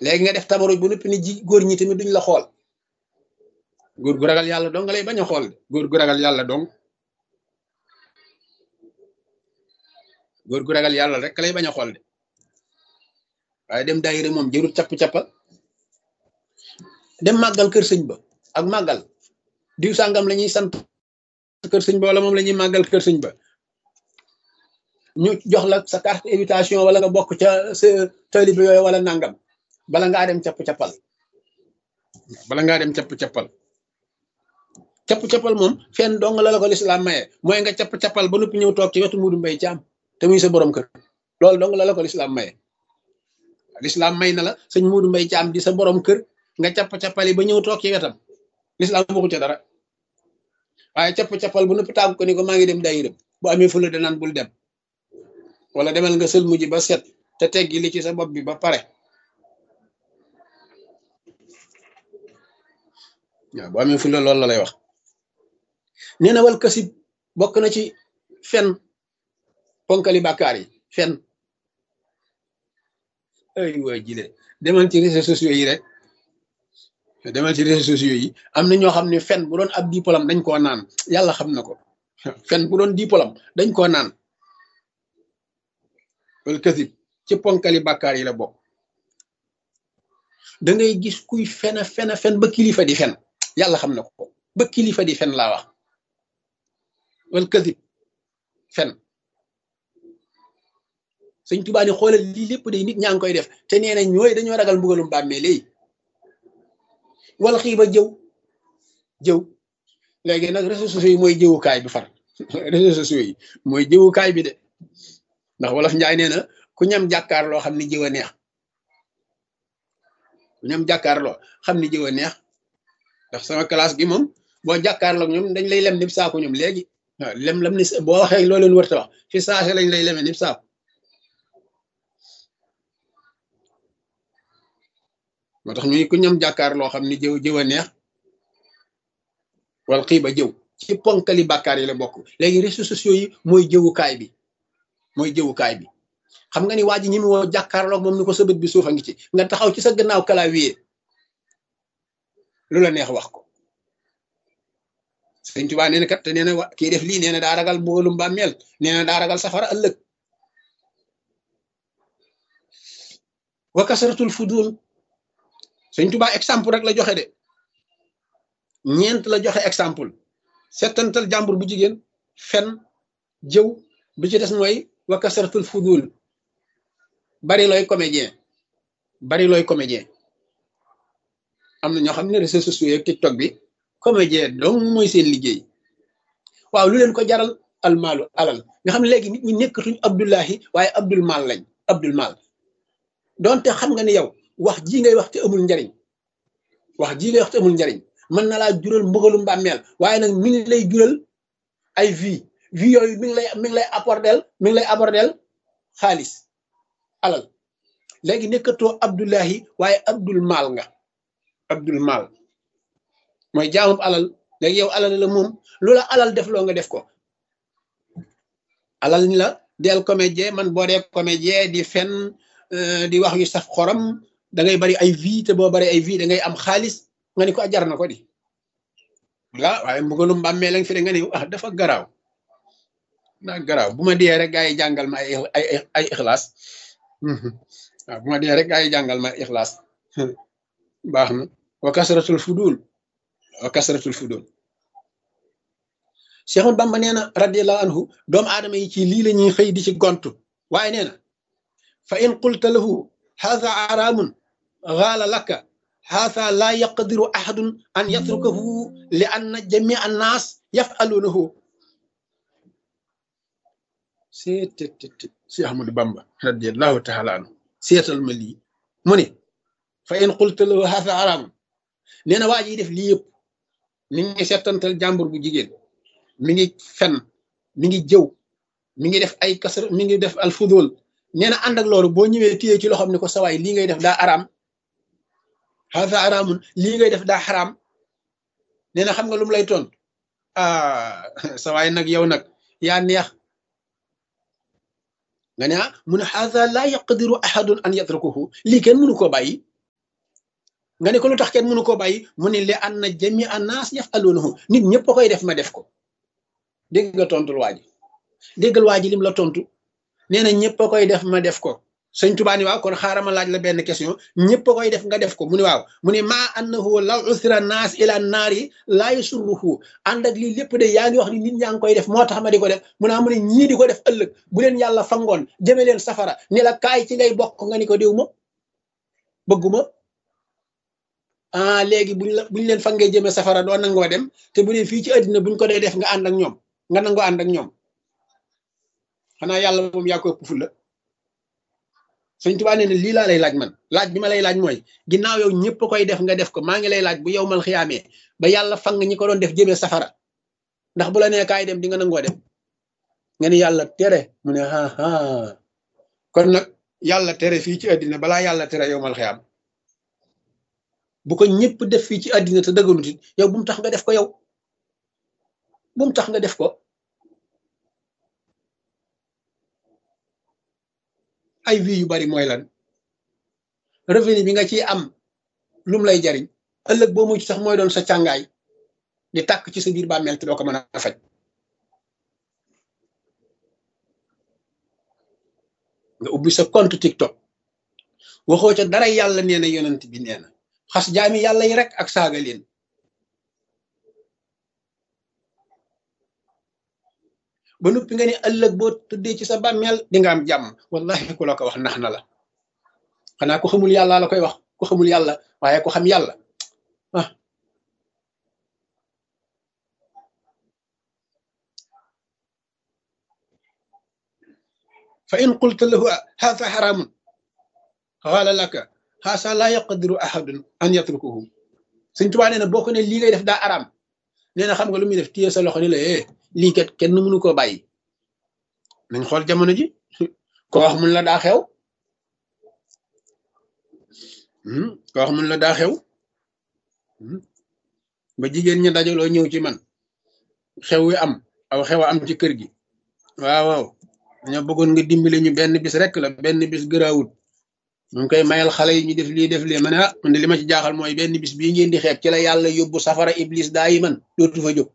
léegi nga def tabaruj bu noppi ni ji góor ñi tamit duñ la xool góor gu ragal yàlla dong nga lay bañ a xool de góor gu ragal yàlla dong góor gu ragal yàlla rek lay bañ a xool de waaye dem daayira moom jërut capp-cappal dem màggal kër sëñ ba ak màggal diw sàngam la ñuy sant kër sëñ ba wala moom la ñuy màggal kër sëñ ba ñu jox la sa carte invitation wala nga bokk ca sa taalibe yooyu wala nangam bala ngaa dem capp-cappal bala ngaa dem capp-cappal capp-cappal moom fenn dong la la ko lislaam maye mooy nga capp-cappal ba noppi ñëw toog ci wetu Muudu Mbay Caam te muy sa borom kër loolu dong la la ko lislaam maye lislaam may na la sëñ Muudu Mbay Caam di sa borom kër nga capp-cappali ba ñëw toog ci wetam lislaam waxu ca dara waaye capp-cappal bu noppi tàggu ko ni ko maa ngi dem daayira bu amee fula danaan bul dem wala demal nga sël mujj ba set te teggi li ci sa bopp bi ba pare waaw bu amee fula loolu la lay wax nee na wal kasib bokk na ci fen ponkali bàkkaar yi fen ay waa jile demal ci réseaux sociaux yi rek demal ci réseaux sociaux yi am na ñoo xam ne fen bu doon ab diplôme dañ koo naan yàlla xam na ko fen bu doon diplôme dañ koo naan wal kasib ci ponkali bàkkaar yi la bokk da ngay gis kuy fena fena fen ba kilifa di fen yàlla xam na ko ba kilifa di fen laa wax wal kasib fen sëñ Tuubaa ni xoolal lii lépp day nit ñaa ngi koy def te nee na ñooy dañoo ragal mbugalum bàmmee léegi wal xiiba jëw jëw léegi nag réseaux sociaux yi mooy jëwukaay bi far réseaux sociaux yi mooy jëwukaay bi de ndax wolof njaay nee na ku ñam jàkkaarloo xam ni jëw a neex ku ñam jàkkaarloo xam ni jëw a neex ndax sama classe gi moom boo jàkkaarloo ñoom dañ lay lem nib saako ñoom léegi waaw lem lam ni boo waxee loo leen wërta wax fi saase lañ lay leme nib saako moo tax ñuy ku ñam jàkkaarloo xam ni jëw jëw a neex wal xiiba jëw ci ponkali bàkkaar yi la bokk léegi réseaux sociaux yi mooy jëwukaay bi mooy jëwukaay bi xam nga ni waa ji ñi mu woo jàkkaarloog moom ni ko sa bët bi suuf a ngi ci nga taxaw ci sa gannaaw clavier lu la neex wax ko sëñ Tuubaa nee na kat te nee na kii def lii nee na daa ragal mbugalum bàmmeel nee na daa ragal safara ëllëg wa kasratul fudul sëñ Tuubaa exemple rek la joxe de ñeent la joxe exemple settantal jàmbur bu jigéen fen jëw bi ci des mooy wa kasratul fudul bari looy comédien bari looy comédien am na ñoo xam ne réseaux sociaux yeeg TikTok bi comédien donc mooy seen liggéey waaw lu leen ko jaral almaalu alal nga xam ne léegi nit ñi nekkatuñ Abdullahi waaye Abdul Mal lañ Abdul Mal donte xam nga ne yow wax ji ngay wax te amul njariñ wax ji ngay wax te amul njariñ mën na laa jural mbugalu mbàmmeel waaye nag mi ngi lay jural ay vie vie yooyu mi ngi lay mi ngi lay apporter mi ngi lay apporter xaalis alal léegi nekkatoo Abdullahi waaye Abdul Mal nga Abdul Mal mooy jaamub alal léegi yow alal la moom lu la alal def loo nga def ko alal ni la del comédien man boo dee comédien di fen di wax yu saf xorom da ngay bari ay vie te boo bari ay vie da ngay am xaalis nga ni ko jar na ko di la waaye mbugalum mbàmmee lañ fi de nga ni ah dafa garaaw daa garaaw bu ma dee rek gaa yi jàngal ma ay ay ay ixlaas waaw bu ma dee rek gaa yi jàngal ma ay ixlaas baax na wa kasratul fudul wa kasratul fudul Cheikh Bamba nee na radiallahu anhu doomu aadama yi ci lii la ñuy xëy di ci gontu waaye nee na fa in qulta lahu haadha araamun gaala laka haadha laa yaqdiru ahadun an yatrukahu li anna jamia annaas yafaluunahu seetet Cheikh Ahmadou Bamba radiallahu taala anhu seetal ma lii mu ne fa in qulta lahu haadha araamun nee na waa ji def lii yëpp mi ngi settantal jàmbur bu jigéen mi ngi fen mi ngi jëw mi ngi def ay kasar mi ngi def al fudul nee na ànd ak loolu boo ñëwee téye ci loxoom ne ko sawaay lii ngay def daa araam haza araamun lii ngay def daa xaraam nee na xam nga lu mu lay toon ah sawaay nag yow nag yaa neex nga ne ah mu ne haza laa yaqdiru ahadun an yatrukuhu lii kenn mënu koo bàyyi nga ne ko lu tax kenn mënu koo bàyyi mu ne li an na jami annaas yafaluunahu nit ñëpp a koy def ma def ko dégg nga tontul waa ji déggal waa ji lim la tontu nee na ñëpp a koy def ma def ko sëñ Tuubaa ni waaw kon xaaral ma laaj la benn question ñëpp a koy def nga def ko mu ne waaw mu ne maa annahu law usira naas ila naari laa yasurruhu ànd ak lii lépp de yaa ngi wax ni nit ñaa ngi koy def moo tax ma di ko def mu ne mu ne ñii di ko def ëllëg bu leen yàlla fangoon jëme leen safara ni la kaay ci ngay bokk nga ni ko déw ma bëgguma ah léegi buñ la buñ leen fangee jëme safara doo nangoo dem te bu dee fii ci àddina buñ ko dee def nga ànd ak ñoom nga nangoo ànd ak ñoom xanaa yàlla moom yaa ko ëpp fulla sëñ Tuubaa nee na lii laa lay laaj man laaj bi ma lay laaj mooy ginnaaw yow ñëpp koy def nga def ko maa ngi lay laaj bu yow mal xiyaamee ba yàlla fang ñi ko doon def jëmee safara ndax bu la nee kaay dem di nga nangoo dem nga ni yàlla tere mu ne aa kon nag yàlla tere fii ci àddina balaa yàlla tere yow mal xiyaam bu ko ñëpp def fii ci àddina te dëgganut it yow bu mu tax nga def ko yow bu mu tax nga def ko ay vie yu bari mooy lan revenu bi nga ciy am lum lay jariñ ëllëg boo mucc sax mooy doon sa càngaay di tàkk ci sa biir bàmmeel te doo ko mën a faj nga ubbi sa compte TikTok waxoo ca dara yàlla nee na yonent bi nee na xas jaami yàlla yi rek ak saaga leen ba noppi nga ne ëllëg boo tëddee ci sa bàmmeel di nga am jàmm wallahi ku la ko wax nax na la xanaa ku xamul yàlla la koy wax ku xamul yàlla waaye ku xam yàlla ah fa in qulta lahu haada xaraamun qaala laka haasa laa yaqdiru ahadun an yatrukuhu Sëñ Tuubaa nee na boo ko ne lii ngay def daa araam nee na xam nga lu muy def téye sa loxo ni la eh lii kat kenn mënu koo bàyyi nañ xool jamono ji ko wax mun la daa xew ko wax mun la daa xew ba jigéen ñi dajaloo ñëw ci man xew wi am aw xew a am ci kër gi waaw waaw dañoo bëggoon nga dimbale ñu benn bis rek la benn bis gëraawut ñu ngi koy mayal xale yi ñu def lii def lii ma ne ah man de li ma ci jaaxal mooy benn bis bii ngeen di xeeb ci la yàlla yóbbu safara iblis daa yi man dootu fa jóg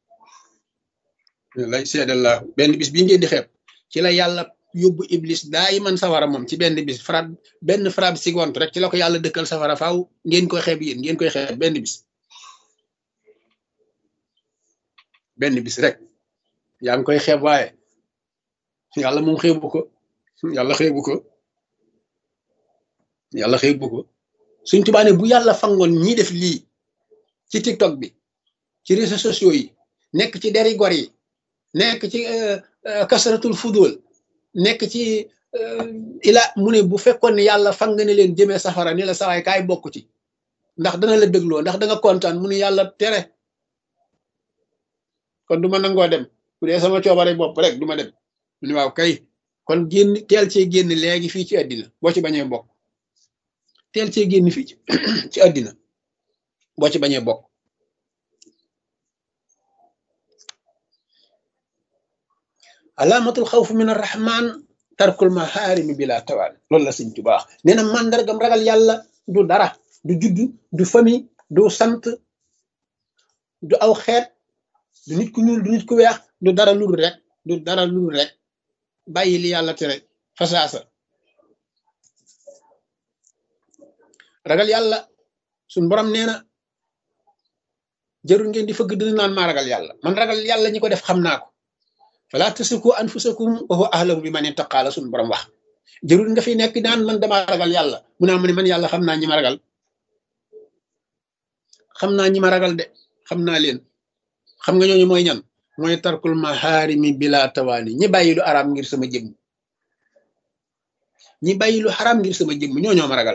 lay seedallah benn bis bii ngeen di xeeb ci la yàlla yóbbu iblis daa yi man safara moom ci benn bis fra benn frabe seconde rek ci la ko yàlla dëkkal safara faaw ngeen koy xeeb yéen ngeen koy xeeb benn bis benn bis rek yaa ngi koy xeeb waaye yàlla moom xeebu ko yàlla xeebu ko yàlla xeebu ko suñ tubaane bu yàlla fangoon ñi def lii ci tiktok bi ci réseaux sociaux yi nekk ci deri gor yi nekk ci kasaratul fudul nekk ci ila mu ne bu fekkoon ne yàlla fang ne leen jëmee safara ni la sawaay kaay bokk ci ndax dana la bégloo ndax da nga kontaan mu ne yàlla tere kon du ma nangoo dem bu dee sama coobare bopp rek du ma dem mu ne waaw kay kon génn teel cee génn léegi fii ci àddina boo ci bañee bokk teel cee génn fii ci àddina boo ci bañee bokk alaamatul xawf min arrahman tarkul maharimi bila tawaan loolu la sëñ Tuubaa nee na màndargam ragal yàlla du dara du juddu du famille du sant du aw xeet du nit ku ñuul du nit ku weex du dara lul rek du dara lul rek bàyyi li yàlla tere fasaasa ragal yàlla suñ borom nee na jarul ngeen di fëgg dina naan maa ragal yàlla man ragal yàlla ñi ko def xam naa ko fala tasiku anfusakum wa huwa ahlamu bi man ittaqaa la suñ borom wax jarul nga fi nekk naan man dama ragal yàlla mu naa mu ne man yàlla xam naa ñi ma ragal xam naa ñi ma ragal de xam naa leen xam nga ñooñu mooy ñan mooy tarkul maharimi bila tawaani ñi bàyyi lu araam ngir sama jëmm ñi bàyyi lu xaraam ngir sama jëmm ñoo ñoo ma ragal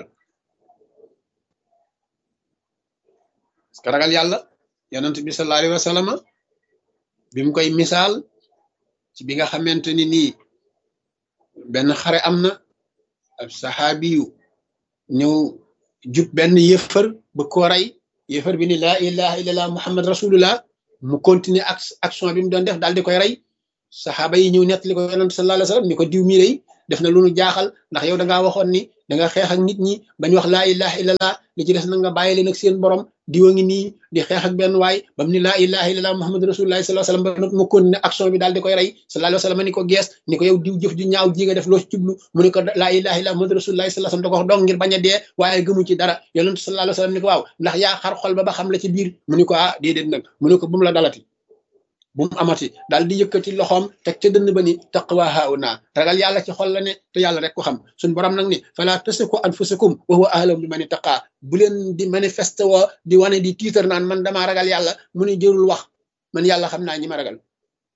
parce que ragal yàlla yonent bi sallallahu alayhi wa sallam bi mu koy misaal ci bi nga xamante ni nii benn xare am na ab saxaabi yu ñëw jub benn yëfër ba ko rey yëfër bi ni laa ilaha illallah muhammad rasulullah mu continuer ak action bi mu doon def daal di koy rey saxaaba yi ñëw nettali ko yonent sallallahu alayhi wa sallam ni ko diw mii day def na lu nu jaaxal ndax yow da ngaa waxoon ni da nga xeex ak nit ñi bañ wax laa ilaha illallah li ci des na nga bàyyi leen ak seen borom diwa ngi nii di xeex ak benn waay ba mu ni laa ilaha illallah muhammad rasulullah sallallahu alayhi wasallam ba nag mu continué action bi daal di koy rey sallallahu alayhi wasallam ni ko gees ni ko yow diw jëf ju ñaaw ji nga def loo ci jublu mu ni ko laa ilaha illallah muhammad rasulullah sallallahu alayhi wasallam da ko wax dong ngir bañ a dee waaye gëmu ci dara yonent sallallahu alayhi wasallam ni ko waaw ndax yaa xar xol ba ba xam la ci biir mu ni ko ah déedéet nag mu ni ko bu mu la dalati bu mu amati daal di yëkkati loxoom teg ca dënn ba ni taqwa hauna ragal yàlla ci xol la ne te yàlla rek ko xam suñ borom nag ni fala tasiku anfusakum wa huwa ahlam bi man ittaqa bu leen di manifeste woo di wane di tiitar naan man damaa ragal yàlla mu ni jërul wax man yàlla xam naa ñi ma ragal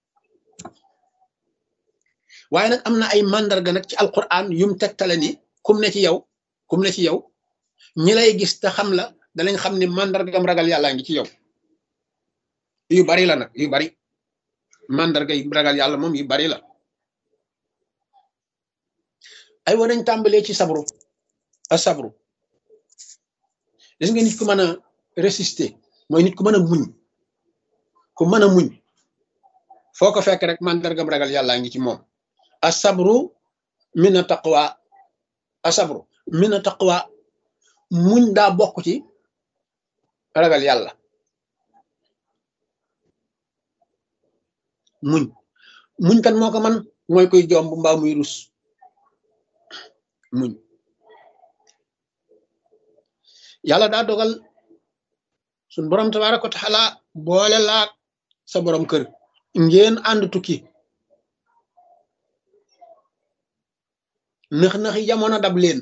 waaye nag am na ay mandarga nag ci alquran yum tegtale ni kum ne ci yow kum ne ci yow ñi lay gis te xam la danañ xam ni mandargam ragal yàllaa ngi ci yow yu bari la nag yu bari mandarga yi ragal yàlla moom yu bari la ay wa nañ tàmbalee ci sabru a sabru gis nga nit ku mën a résister mooy nit ku mën a muñ ku mën a muñ foo ko fekk rek mandargam ragal yàllaa ngi ci moom a sabru min a taqwa a sabru min a taqwa muñ daa bokk ci ragal yàlla muñ muñ kan moo ko man mooy koy jomb mbaa muy rus muñ yàlla daa dogal suñ borom tabaaraka wa taala boole laak sa borom kër ngeen ànd tukki nëx-nëxi jamono dab leen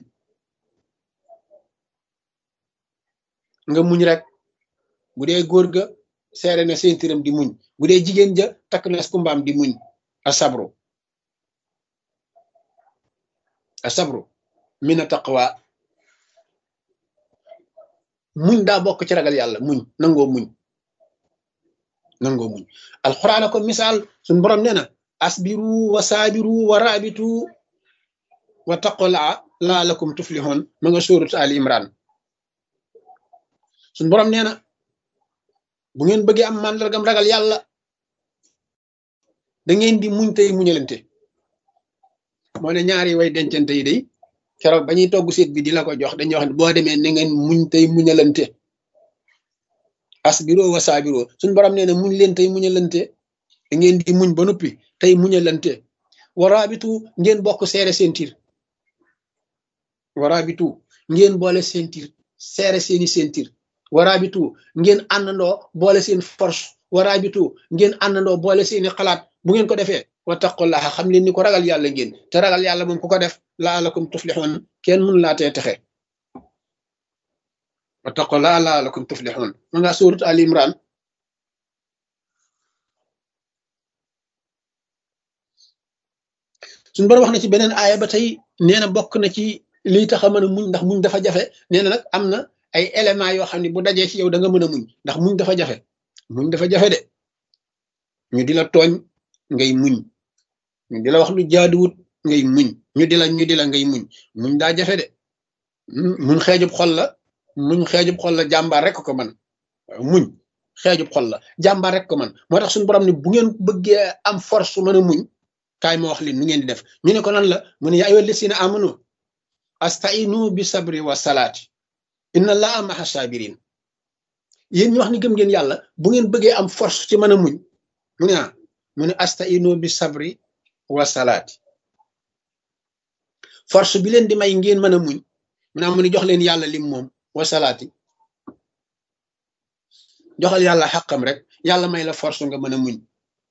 nga muñ rek bu dee góor ga seere na seentiram di muñ bu dee jigéen ja takk na kumbaam di muñ a sabru a sabru mina taqwa muñ daa bokk ci ragal yàlla muñ nangoo muñ nangoo muñ alxuraan ko misaal suñ borom nee na asbiru wa saabiru wa raabitu wa taqulaa laalakum tuflixoon ma nga sóorut ali imran suñ borom nee na bu ngeen bëggee am màndargam ragal yàlla da ngeen di muñ tey muñalante moo ne ñaari way dencante yi day keroog ba ñuy togg seet bi di la ko jox dañuy wax ne boo demee na ngeen muñ tey muñalante asbiro wa saabiro suñ borom nee na muñ leen tey muñalante da ngeen di muñ ba noppi tey muñalante waraabitu ngeen bokk seere seen tiir waraabitu ngeen boole seen tiir seere seeni seen tiir waraabitu ngeen àndandoo boole seen force waraabitu ngeen àndandoo boole seeni xalaat bu ngeen ko defee wattaqullaha xam leen ni ko ragal yàlla ngeen te ragal yàlla moom ku ko def laalakum tuflixoon kenn mun laa tee texe wattaqullaha laalakum tuflixoon ma nga suurat al imran suñu borom wax na ci beneen aaya ba tey nee na bokk na ci lii tax a mën a muñ ndax muñ dafa jafe nee na nag am na ay éléments yoo xam ne bu dajee ci yow da nga mën a muñ ndax muñ dafa jafe muñ dafa jafe de ñu di la tooñ ngay muñ ñu di la wax lu jaaduwut ngay muñ ñu di la ñu di la ngay muñ muñ daa jafe de muñ xeejub xol la muñ xeejub xol la jàmbaar rek ko man muñ xeejub xol la jàmbaar rek ko man moo tax suñu borom ne bu ngeen bëggee am force su mën a muñ kaay ma wax leen nu ngeen di def ñu ne ko lan la mu ne yaa ayyuhal lazina amanu astainu bi sabri wa salaati inna allaha maha sabirin yéen ñu wax ni gëm ngeen yàlla bu ngeen bëggee am force ci mën a muñ mu ne ah mu ne astainu bi sabri wa salaati force bi leen di may ngeen mën a muñ mu ne mu ne jox leen yàlla lim moom wa salaati joxal yàlla xàqam rek yàlla may la force nga mën a muñ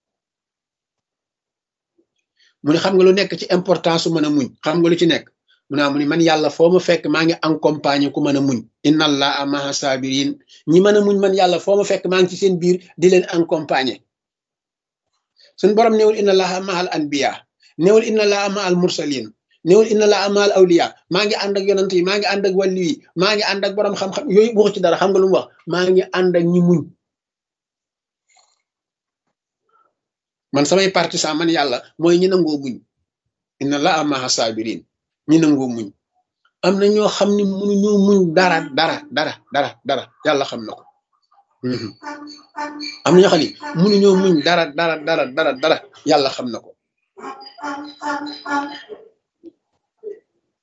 mu ne xam nga lu nekk ci importance su mën a muñ xam nga lu ci nekk mu ne mu ne man yàlla foo ma fekk maa ngi accompagner ku mën a muñ inna allaha maha sabirin ñi mën a muñ man yàlla foo ma fekk maa ngi ci seen biir di leen accompagner suñ borom néewul inna allaha mahal anbiya néewul inna allaha mahal mursalin néewul inna allaha mahal awliya maa ngi ànd ak yonant yi maa ngi ànd ak wàllu yi maa ngi ànd ak borom xam-xam yooyu waxu ci dara xam nga lu mu wax maa ngi ànd ak ñi muñ man samay partisan man yàlla mooy ñi nangoo muñ inna allaha maha sabirin ñi nangoo muñ am na ñoo xam ne mënuñoo muñ dara dara dara dara dara yàlla xam na ko am na ñoo xam ne mënuñoo muñ dara dara dara dara dara yàlla xam na ko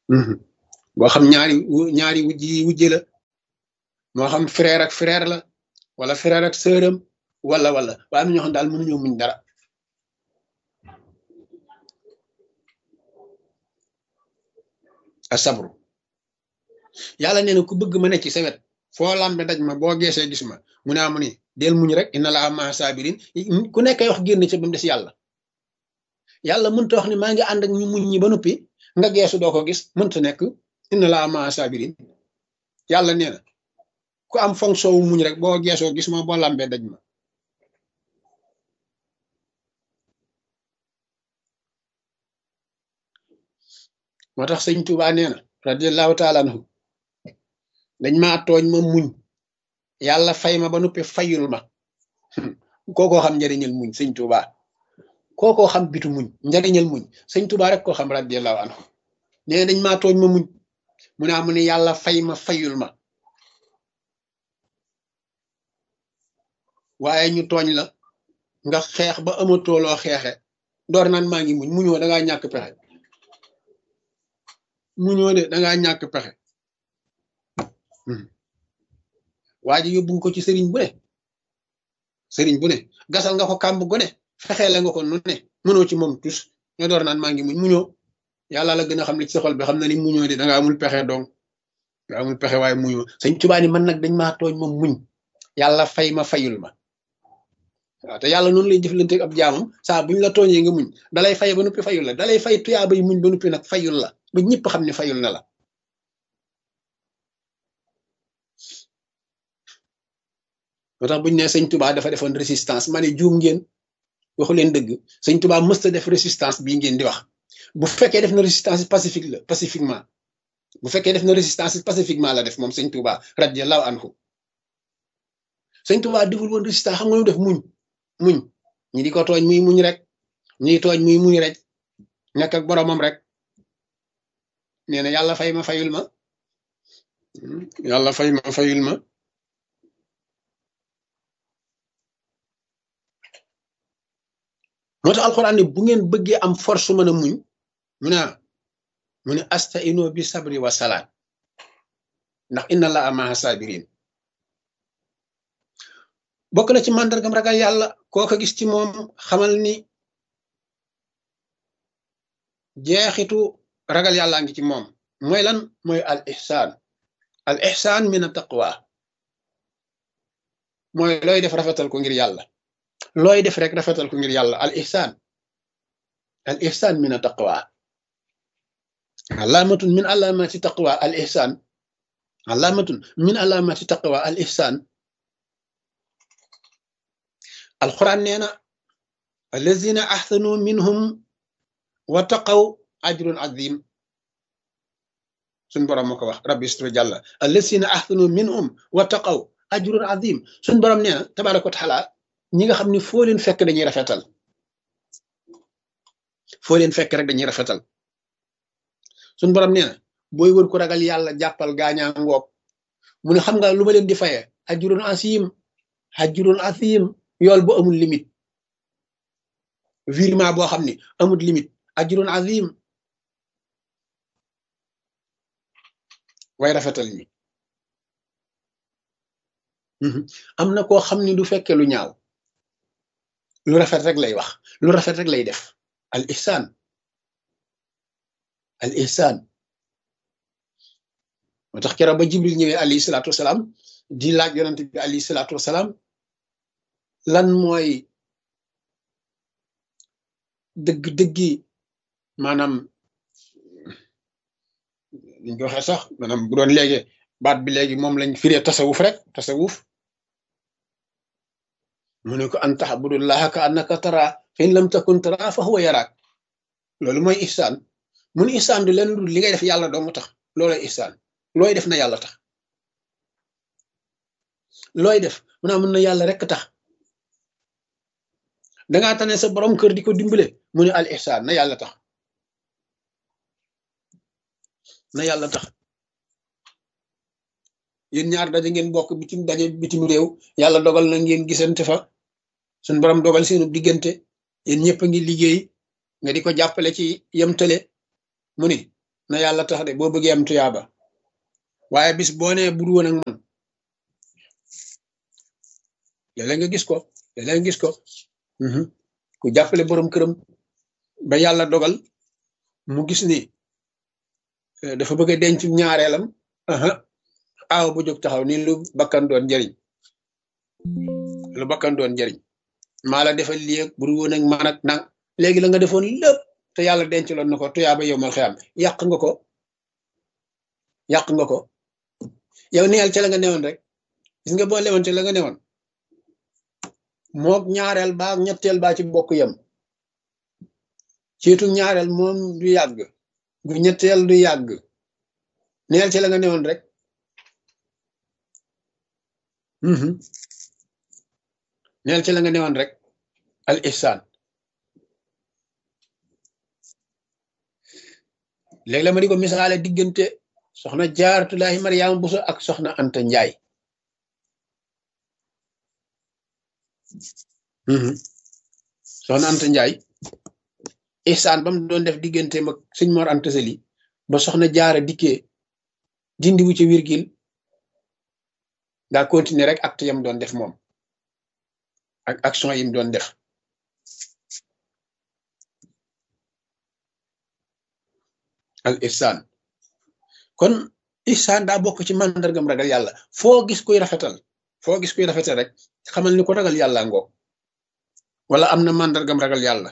boo xam ñaari ñaari wujj yi wujje la moo xam frère ak frère la wala frère ak sœuram wala wala waaye am na ñoo xam daal mënuñoo muñ dara asabru yàlla nee na ku bëgg ma ne ci sa wet foo lambe daj ma boo geesee gis ma mu ne amu ni del muñ rek inna laa maa sabirin ku nekkay wax génn ci ba mu des yàlla yàlla mënta wax ni maa ngi ànd ak ñu muñ ñi ba noppi nga geesu doo ko gis mënta nekk inna laa maa sabirin yàlla nee na ku am fonction wu muñ rek boo geesoo gis ma boo lambee daj ma moo tax sëñ Tuubaa nee na radiallahu taala anhu dañ maa tooñ ma muñ yàlla fay ma ba noppi fayul ma kookoo xam njariñal muñ sëñ Tuubaa kookoo xam bitu muñ njariñal muñ sëñ Tuubaa rek koo xam radiallahu anhu nee na dañ maa tooñ ma muñ mu ne amu ne yàlla fay ma fayul ma waaye ñu tooñ la nga xeex ba amatoo loo xeexe door naan maa ngi muñ muñoo da ngaa ñàkk pexe muñoo de da ngaa ñàkk pexe waa ji yóbbu nga ko ci sëriñ bu ne sëriñ bu ne gasal nga ko kàmb gu ne fexeele nga ko nu ne mënoo ci moom tus nga door naan maa ngi muñ muñoo yàlla la gën a xam li ci sa xol bi xam na ni muñoo de da nga amul pexe donc nga amul pexe waaye muñoo sëñ Tuubaa ni man nag dañ maa tooñ ma muñ yàlla fay ma fayul ma waaw te yàlla noonu lay jëflante ab jaamam saa buñ la tooñee nga muñ dalay fay ba noppi fayul la dalay fay tuyaa bay muñ ba noppi nag fayul la ba ñëpp xam ne fayul na la moo tax buñ ne sëñ Tuubaa dafa defoon résistance ma ne juum ngeen waxu leen dëgg sëñ Tuubaa mësta def résistance bii ngeen di wax bu fekkee def na résistance pacifique la pacifiquement bu fekkee def na résistance pacifiquement la def moom sëñ Tuubaa radiyallahu anhu sëñ Tuubaa deful woon résistance xam nga lu def muñ muñ ñi di ko tooñ muy muñ rek ñi tooñ muy muñ rek nekk ak boromam rek nee na yàlla fay ma fayul ma yàlla fay ma fayul ma moo tax alxuraan ne bu ngeen bëggee am force mën a muñ mu ne mu ne astaino bi sabri wa salaat ndax inna la amaha sabirin bokk na ci màndargam ragal yàlla koo ko gis ci moom xamal ni jeexitu ragal yàllaa ngi ci moom mooy lan mooy al ihsaan al ihsaan min a taqwa mooy looy def rafetal ko ngir yàlla looy def rek rafetal ko ngir yàlla al ihsaan al ihsaan min a taqwa alaamatun min alaamati taqwa al ihsaan alaamatun min alaamati taqwa al ihsaan alquran nee na allazina ahsanu minhum wa taqaw ajrun azim suñ borom moo ko wax rabbi istra jàlla allazina ahsanu minhum wa taqaw ajrun azim suñ borom nee na tabaraka wa taala ñi nga xam ne foo leen fekk dañuy rafetal foo leen fekk rek dañuy rafetal suñ borom nee na booy wër ku ragal yàlla jàppal gaañaa ngoog mu ne xam nga lu ma leen di faye ajrun azim ajrun azim yool bu amul limite virement boo xam ne amul limite ajrun azim way rafetal ñi am na koo xam ne du fekke lu ñaaw lu rafet rek lay wax lu rafet rek lay def al ihsaan al ihsaan moo tax keroog ba jibril ñëwee alayhi salaatu wasalaam di laaj yonante bi alayhi salaatu wasalaam lan mooy dëgg-dëggi maanaam liñ ko waxee sax maanaam bu doon léegi baat bi léegi moom lañ firee tasawuf rek tasawuf mu ne ko an taxbudullaha ka annaka tara fa in lam takun tara fa huwa yaraak loolu mooy ihsaan mun ihsaan du leen dul li ngay def yàlla doomu tax loolooy ihsaan looy def na yàlla tax looy def mu naa mun na yàlla rek tax dangaa tane sa borom kër di ko dimbale mu ne al ihsaan na yàlla tax na yàlla tax yéen ñaar daje ngeen bokk bitim daje bitim réew yàlla dogal na ngeen gisante fa suñ borom dogal seenu diggante yéen ñëpp a ngi liggéey nga di ko jàppale ci yem tële mu ni na yàlla tax de boo bëggee am tuyaaba waaye bis boo nee bur woon ak man léeg-léeg nga gis ko léeg-léeg nga gis ko ku jàppale borom këram ba yàlla dogal mu gis ni dafa bëgg a denc ñaareelam aaw bu jóg taxaw ni lu bakkan doon njëriñ lu bakkan doon njëriñ maa la defal lii ak bur woon ak man ak nang léegi la nga defoon lépp te yàlla denc loon na ko tuyaaba yow mal xiyam yàq nga ko yàq nga ko yow neel ca la nga newoon rek gis nga boo lewoon ca la nga newoon mook ñaareel baa ñetteel baa ci bokk yem ciitu ñaareel moom du yàgg bu ñetteel du yàgg neel ca la nga newoon rek neel ca la nga newoon rek al ihsaan léegi la ma di ko misaale diggante soxna jaaratulaahi mariama buso ak soxna anta njaay soxna anta njaay ihsaan ba mu doon def diggante mag sëñ mor anta sali ba soxna jaara dikkee dindi wu ci virgule daa continuer rek acte yam doon def moom ak action yim doon def al ihsaan kon ihsaan daa bokk ci màndargam ragal yàlla foo gis kuy rafetal foo gis kuy rafetal rek xamal ni ko ragal yàlla ngoog wala am na màndargam ragal yàlla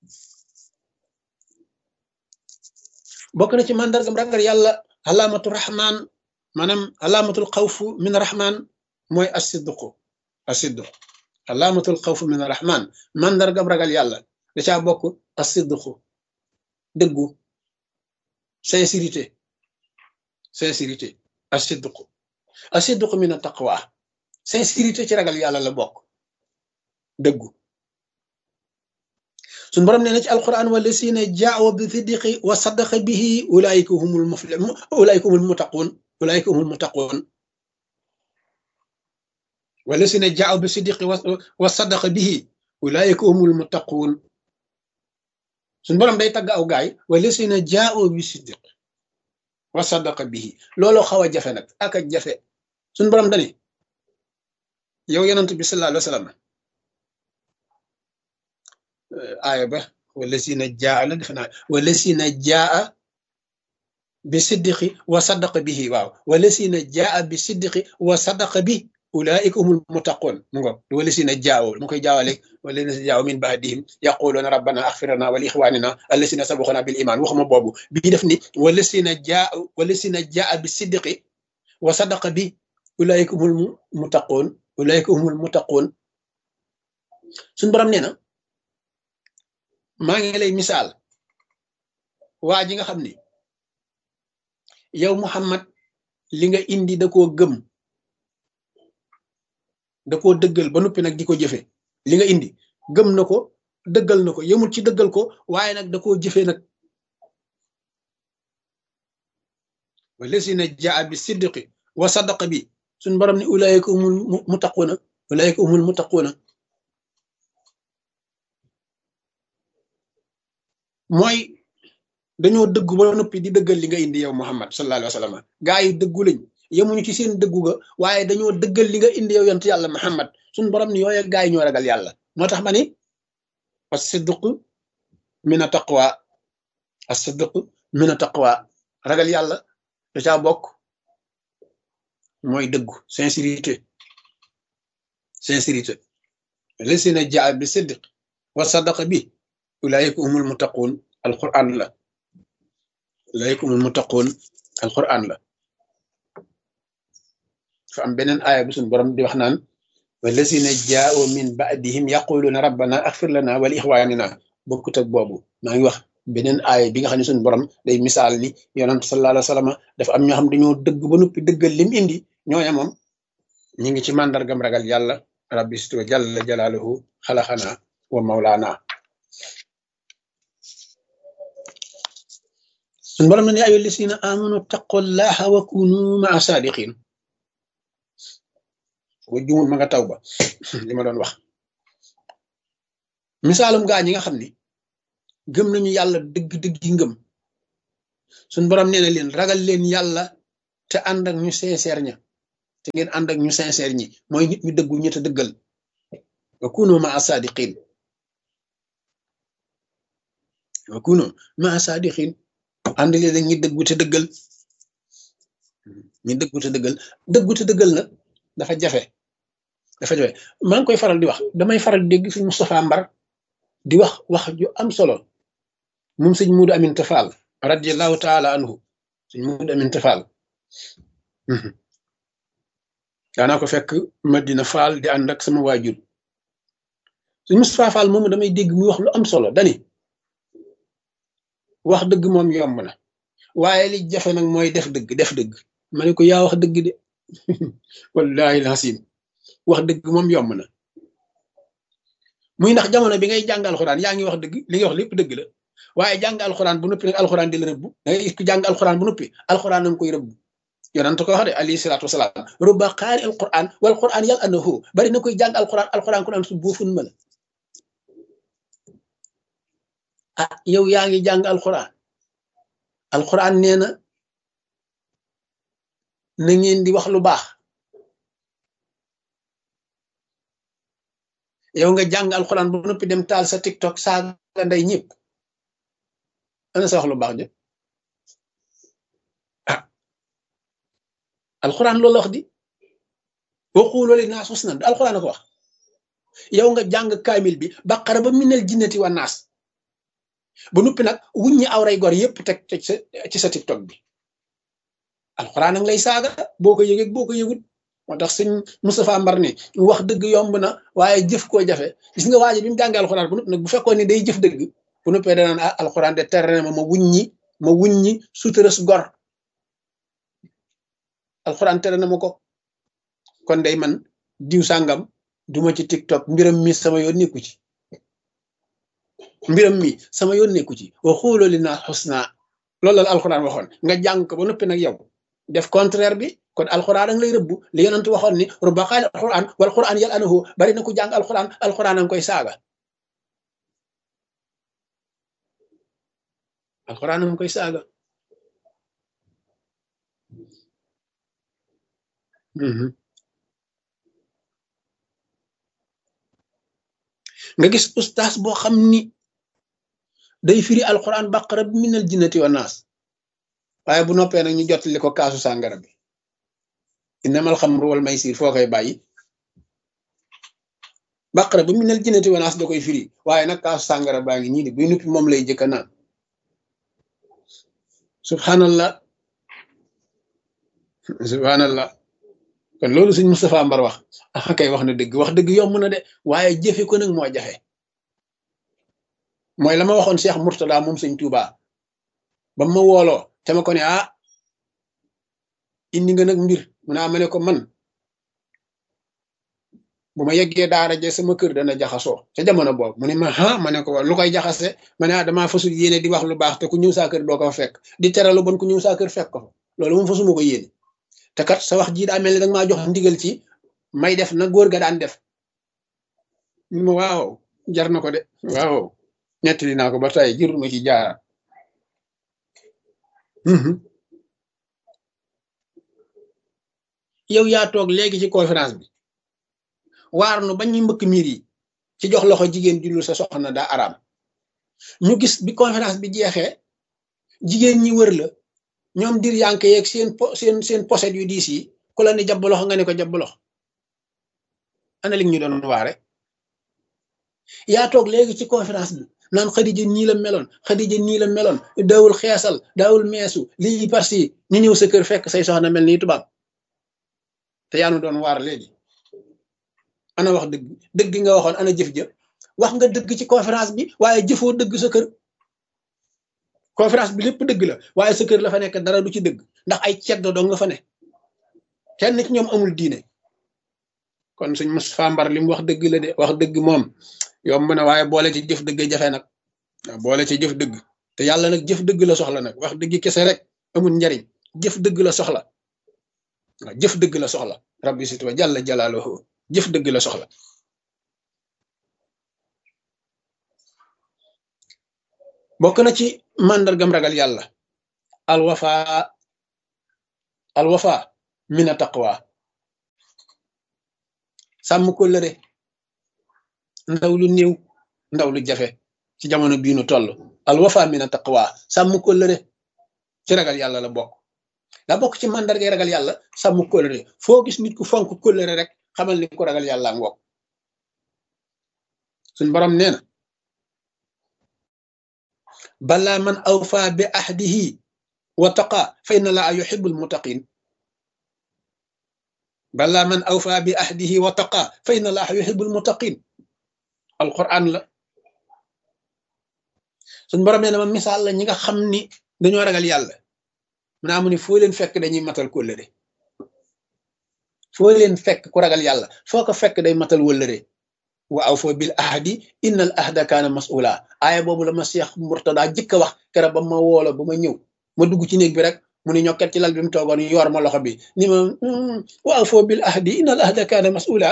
bokk na ci màndargam ragal yàlla alaamatu rahman maanaam alaamatul xawfu min rahman mooy asidduqu asidduq alaamatul xawfu min rahman màndargam ragal yàlla da caa bokk asidduqu dëggu sincérité sincérité asidduqu asidduqu min taqwa sincérité ci ragal yàlla la bokk dëggu suñu borom nee na ci alquran wala sina jaaw bi siddiqi wa saddaqa bihi ulaayika humul mufli ulaayika humul muttaqun ulaayika humul muttaqun wala sina jaaw bi siddiqi wa saddaqa bihi ulaayika humul muttaqun suñu borom day tagg aw gaay wala sina jaaw bi siddiq wa saddaqa bihi looloo xaw a jafe nag ak a jafe suñu borom dani yow yonent bi sallallahu alayhi wa sallam aaya ba wala sina jaa la defe naa wala sina jaa bi siddiqi wa saddaqa bihi waaw wala sina jaa bi siddiqi wa saddaqa bi ulaika humul muttaqun mu ngo wala sina jaaw mu koy jaawale wala sina jaaw min baadihim yaquluna rabbana axfirana wa li ixwanina allasina sabaxuna bil iman waxuma boobu bii def ni wala sina jaa wala sina jaa bi siddiqi wa saddaqa bi ulaika humul muttaqun ulaika humul muttaqun suñ borom nee na maa ngi lay misaal waa ji nga xam ni yow Muhammad li nga indi da koo gëm da koo dëggal ba noppi nag di ko jëfe li nga indi gëm na ko dëggal na ko yemul ci dëggal ko waaye nag da koo jëfe nag wallasina jaa bi siddiqi wa sadaqa bi suñ borom ni ulaayika humul muttaquuna ulaayika humul muttaquuna mooy dañoo dëggu ba noppi di dëggal li nga indi yow Muhammad sallallahu alayhi wa sallam gaa yi dëggu lañ yemuñu ci seen dëggu ga waaye dañoo dëggal li nga indi yow yonent yàlla Muhammad suñ borom ni yooye gaa yi ñoo ragal yàlla moo tax ma ni as-sidq min taqwa as-sidq min taqwa ragal yàlla da caa bokk mooy dëggu sincérité sincérité lasina jaa bi sidq wa sadaqa bi ulaayika humul muttaqun alquran la ulaayika humul muttaqun alquran la fa am beneen aaya bu suñ borom di wax naan wallasina jaao min baadihim yaquluna rabbana axfir lana wa li ixwanina bokkut ak boobu maa ngi wax beneen aaya bi nga xam ne suñ borom day misaal ni yonent sallallahu alayhi wa sallam dafa am ñoo xam dañoo dëgg ba noppi dëggal lim indi ñooña moom ñu ngi ci màndargam ragal yàlla rabbi stu jalla jalaaluhu xalaxana wa mawlaana suñ borom na ne ayu lisina amanu taqullaha wa kunu maa saadiqin wa jumul ma nga taw ba li ma doon wax misaalum gaa ñi nga xam ni gëm nañu yàlla dëgg-dëgg yi ngëm suñ borom nee na leen ragal leen yàlla te ànd ak ñu sincère ña te ngeen ànd ak ñu sincère ñi mooy nit ñu dëggu ñi te dëggal wa kunu ma asadiqin wa kunu ma asadiqin ànd leen ak ñi dëggu te dëggal ñi dëggu te dëggal dëggu te dëggal nag dafa jafe dafa jafe maa ngi koy faral di wax damay faral di dégg fi Moustapha Mbar di wax wax ju am solo moom sëñ Muudu Amin Tafal radiallahu taala anhu sëñ Muudu Amin Tafal daanaa ko fekk Madina Fall di ànd ak sama waajur sëñ Moustapha Fall moomu damay dégg muy wax lu am solo dani wax dëgg moom yomb na waaye li jafe nag mooy def dëgg def dëgg ma ne ko yaa wax dëgg de wallahi lasim wax dëgg moom yomb na muy ndax jamono bi ngay jàng alxuraan yaa ngi wax dëgg li nga wax lépp dëgg la waaye jàng alxuraan bu noppi nag alxuraan di la rëbb da ngay gis ku jàng alxuraan bu noppi alxuraan nanga koy rëbb yonent ko wax de alayhi salaatu wasalaam rubba qaari alquran wal quran yal annahu bari na koy jàng alquran alquran ku naan su buufun ma la ah yow yaa ngi jàng alquran alquran nee na na ngeen di wax lu baax yow nga jàng alquran bu noppi dem taal sa tiktok saaga nday ñëpp ana sa wax lu baax de alxuraan loolu la wax di waxuloo li naas husnan du alxuraan a ko wax yow nga jàng kaamil bi baqara ba minal jinnati wa naas ba noppi nag wuññi awray gor yépp teg teg sa ci sa tiktok bi alxuraan ak lay saaga boo ko yëgee boo ko yëgut moo tax sëñ Moustapha Mbar ni wax dëgg yomb na waaye jëf koo jafe gis nga waaji bi mu jàngee alxuraan bu noppi nag bu fekkoon ni day jëf dëgg bu noppee danaan ah alxuraan de tere na ma ma wuññi ma wuññi suturas gor alxuraan tere na ma ko kon day man diw sàngam duma ci tiktok mbiram mi sama yoon nekku ci mbiram mi sama yoon nekku ci wa xuuloo li naa xusna loolu la alxuraan waxoon nga jàng ko ba noppi nag yow def contraire bi kon alxuraan a ngi lay rëbbu li yonent waxoon ni rubba qaali alxuraan wal xuraan yal anahu bari na ku jàng alxuraan alxuraan a ngi koy saaga alxuraan a ngi koy saaga nga gis ustaas boo xam ni day firi alquran baqara bi minal jinnati wa naas waaye bu noppee nag ñu jottali ko kaasu sàngara bi innamal xamru wal maysir foo koy bàyyi baqara bi minal jinnati wa naas da koy firi waaye nag kaasu sàngara baa ngi ñii di buy noppi moom lay jëkka naan subhanallah subhanallah kon loolu suñ Moustapha Mbar wax ah kay wax na dëgg wax dëgg yomb na de waaye jëfe ko nag moo jafe mooy la ma waxoon Cheikh Mourtada moom sëñ Touba ba ma wooloo te ma ko ne ah indi nga nag mbir mu naa ma ne ko man bu ma yeggee daara je sama kër dana jaxasoo ca jamono boobu mu ne ma ah ma ne ko lu koy jaxase ma ne ah damaa fasul yéene di wax lu baax te ku ñëw saa kër doo ko fa fekk di tere lu bon ku ñëw saa kër fekk ko loolu moom fasuma ko yéene te kat sa wax jii daa mel ni danga maa jox ndigal ci may def na góor ga daan def ñu ma waaw jar na ko de waaw nettali naa ko ba tey jërul ma ci jaaraat yow yaa toog léegi ci conférence bi waar nu ba ñuy mbëkk miir yi ci jox loxo jigéen jullu sa soxna daa araam ñu gis bi conférence bi jeexee jigéen ñi wër la ñoom dir yanke yeeg seen po seen seen poset yu diis yi ku la ni jabb loxo nga ne ko jabb loxo ana li ñu doon waare yaa toog léegi ci conférence bi naan xadija nii la meloon xadija nii la meloon daawul xeesal daawul meesu lii parce ñu ñëw sa kër fekk say soxna mel nii tubaab te yaa nu doon waar léegi ana wax dëgg dëgg nga waxoon ana jëf jëf wax nga dëgg ci conférence bi waaye jëfoo dëgg sa kër conférence bi lépp dëgg la waaye sa kër la fa nekk dara du ci dëgg ndax ay ceddo dong nga fa ne kenn ci ñoom amul diine kon suñ Moustapha Mbar li mu wax dëgg la de wax dëgg moom yomb na waaye boole ci jëf dëgg jafe nag boole ci jëf dëgg te yàlla nag jëf dëgg la soxla nag wax dëgg kese rek amul njariñ jëf dëgg la soxla waaw jëf dëgg la soxla rabbi sit wa jalla jalaaluhu jëf dëgg la soxla bokk na ci màndargam ragal yàlla alwafa alwafa mina taqwa sàmm kóllëre ndaw lu néew ndaw lu jafe ci jamono bii nu toll alwafa mina taqwa sàmm kóllëre ci ragal yàlla la bokk la bokk ci màndargay ragal yàlla sàmm kóllëre foo gis nit ku fonk kóllëre rek xamal ni ko ragal yàlla ngoog suñ borom nee na bala man awfa bi ahdihi wa taqa fa inna laa yuhibbul muttaqin bala man awfa bi ahdihi wa taqa fa inna laa yuhibbul muttaqin alquran la suñ borom nee na ma misaal la ñi nga xam ni dañoo ragal yàlla mu naa mu ni foo leen fekk dañuy matal kóllëre foo leen fekk ku ragal yàlla foo ko fekk day matal wëllëre wa aw foo bil ahdi inna al ahda kaana mas'ula aaya boobu la ma Cheikh Murtada jëkk a wax kera ba ma woola ba ma ñëw ma dugg ci néeg bi rek mu ni ñokket ci lal bi mu toogoon yor ma loxo bi ni ma wa aw foo bil ahdi inna al ahda kaana mas'ula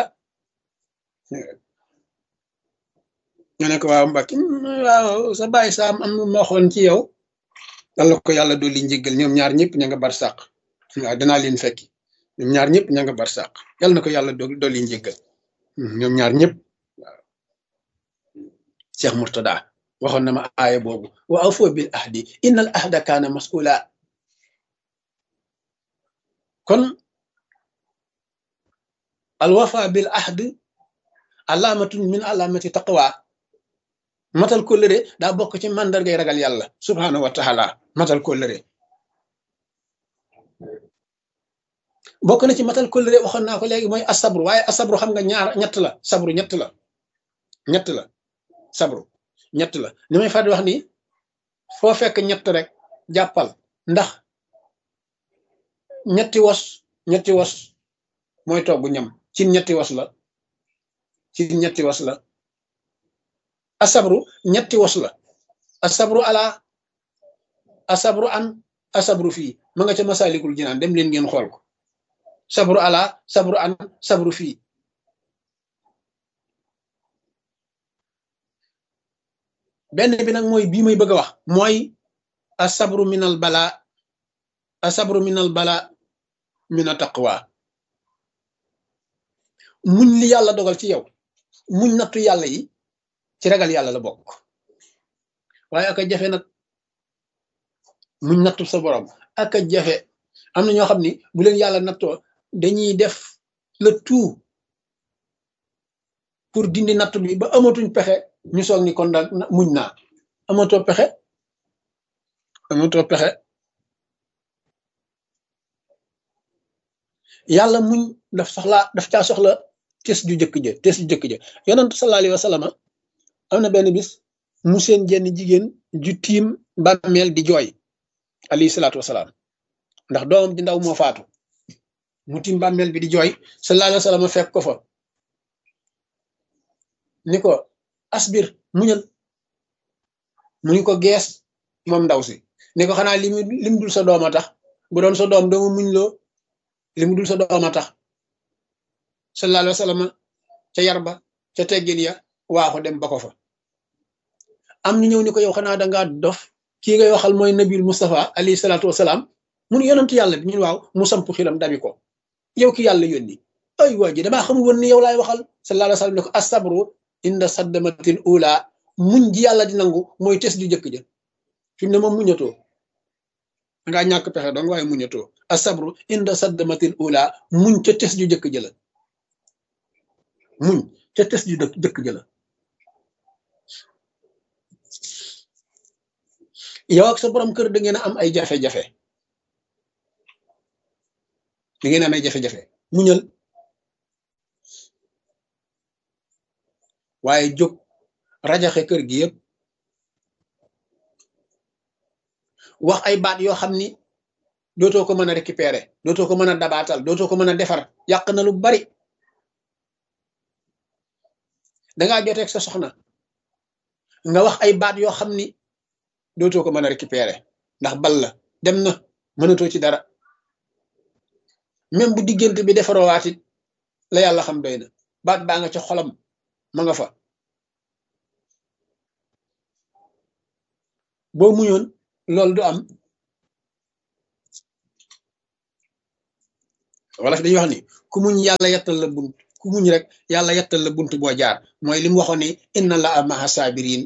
nga ne ko waaw mbakki waaw sa bàyyi saam am na ma waxoon ci yow yàlla ko yàlla dolli njéggal ñoom ñaar ñëpp ña nga bar sàq waaw danaa leen fekki ñoom ñaar ñëpp ña nga bar sàq yàlla na ko yàlla dolli njéggal ñoom ñaar ñëpp waaw Cheikh Murtada waxoon na ma aaya boobu wa awfu bil ahdi inna al ahda kaana mas'ula kon al wafa bil ahd alaamatun min alaamati taqwa matal kóllëre daa bokk ci màndargay ragal yàlla subhaanahu wa taala matal kóllëre bokk na ci matal kóllëre waxoon naa ko léegi mooy asabru waaye asabru xam nga ñaar ñett la sabru ñett la ñett la sabru ñett la ni may fàttali wax ni foo fekk ñett rek jàppal ndax ñetti wos ñetti wos mooy togg ñam ci ñetti wos la ci ñetti was la asabru ñetti was la asabru ala asabru an asabru fii ma nga ca masalikul jinaan dem leen ngeen xool ko sabru ala sabru an sabru fii benn bi nag mooy bii may bëgg a wax mooy asabru minal bala asabru minal bala mina taqwa muñ li yàlla dogal ci yow muñ nattu yàlla yi ci ragal yàlla la bokk waaye aka jafe nag muñ nattu sa borom aka jafe am na ñoo xam ni bu leen yàlla nattoo dañuy def le tout pour dindi nattu bi ba amatuñ pexe ñu soog ni kon daal muñ naa amatoo pexe amatoo pexe yàlla muñ daf soxla daf caa soxla tes ju jëkk ja tes ju jëkk ja yonent sallallahu alayhi wa sallam am na benn bis mu seen jenn jigéen ju tiim bàmmeel di jooy alayhi salaatu wasalaam ndax doomam di ndaw moo faatu mu tiim bàmmeel bi di jooy sallallahu alayhi wa sallam fekk ko fa ni ko asbir muñal mu ni ko gees moom ndaw si ni ko xanaa li mu lim dul sa doom a tax bu doon sa doom doomu muñ loo li mu dul sa doom a tax sallallahu alayhi wa sallam ca yar ba ca teggin ya waaxu dem ba ko fa am ñu ñëw ni ko yow xanaa dangaa dof kii ngay waxal mooy nabil Mustafa alayhi salaatu wasalaam mun yonent yàlla bi ñun waaw mu samp xilam dabi ko yow ki yàlla yónni ay waa ji damaa xamul woon ni yow laay waxal sallallahu alayhi wa sallam ne ko asabru inda saddamatil ula muñ ji yàlla di nangu mooy tes ju jëkk ja fi mu ne moom muñatoo dangaa ñàkk pexe dong waaye muñatoo asabru inda saddamatil ula muñ ca tes ju jëkk jëla muñ ca tes ju jëkk jëla yow ak sa borom kër da ngeen a am ay jafe-jafe da ngeen am ay jafe-jafe muñal waaye jóg rajaxe kër gi yëpp wax ay baat yoo xam ni dootoo ko mën a récupérer dootoo ko mën a dabaatal dootoo ko mën a defar yàq na lu bari dangaa joteeg sa soxna nga wax ay baat yoo xam ni dootoo ko mën a récupérer ndax bal la dem na mënatoo ci dara même bu diggante bi defaroowaat it la yàlla xam doy na baat baa nga ca xolam ma nga fa boo muñoon loolu du am wala fi dañuy wax ni ku muñ yàlla yettal la bunt ku muñ rek yàlla yettal la bunt boo jaar mooy li mu waxoon ni inna la maha sabirin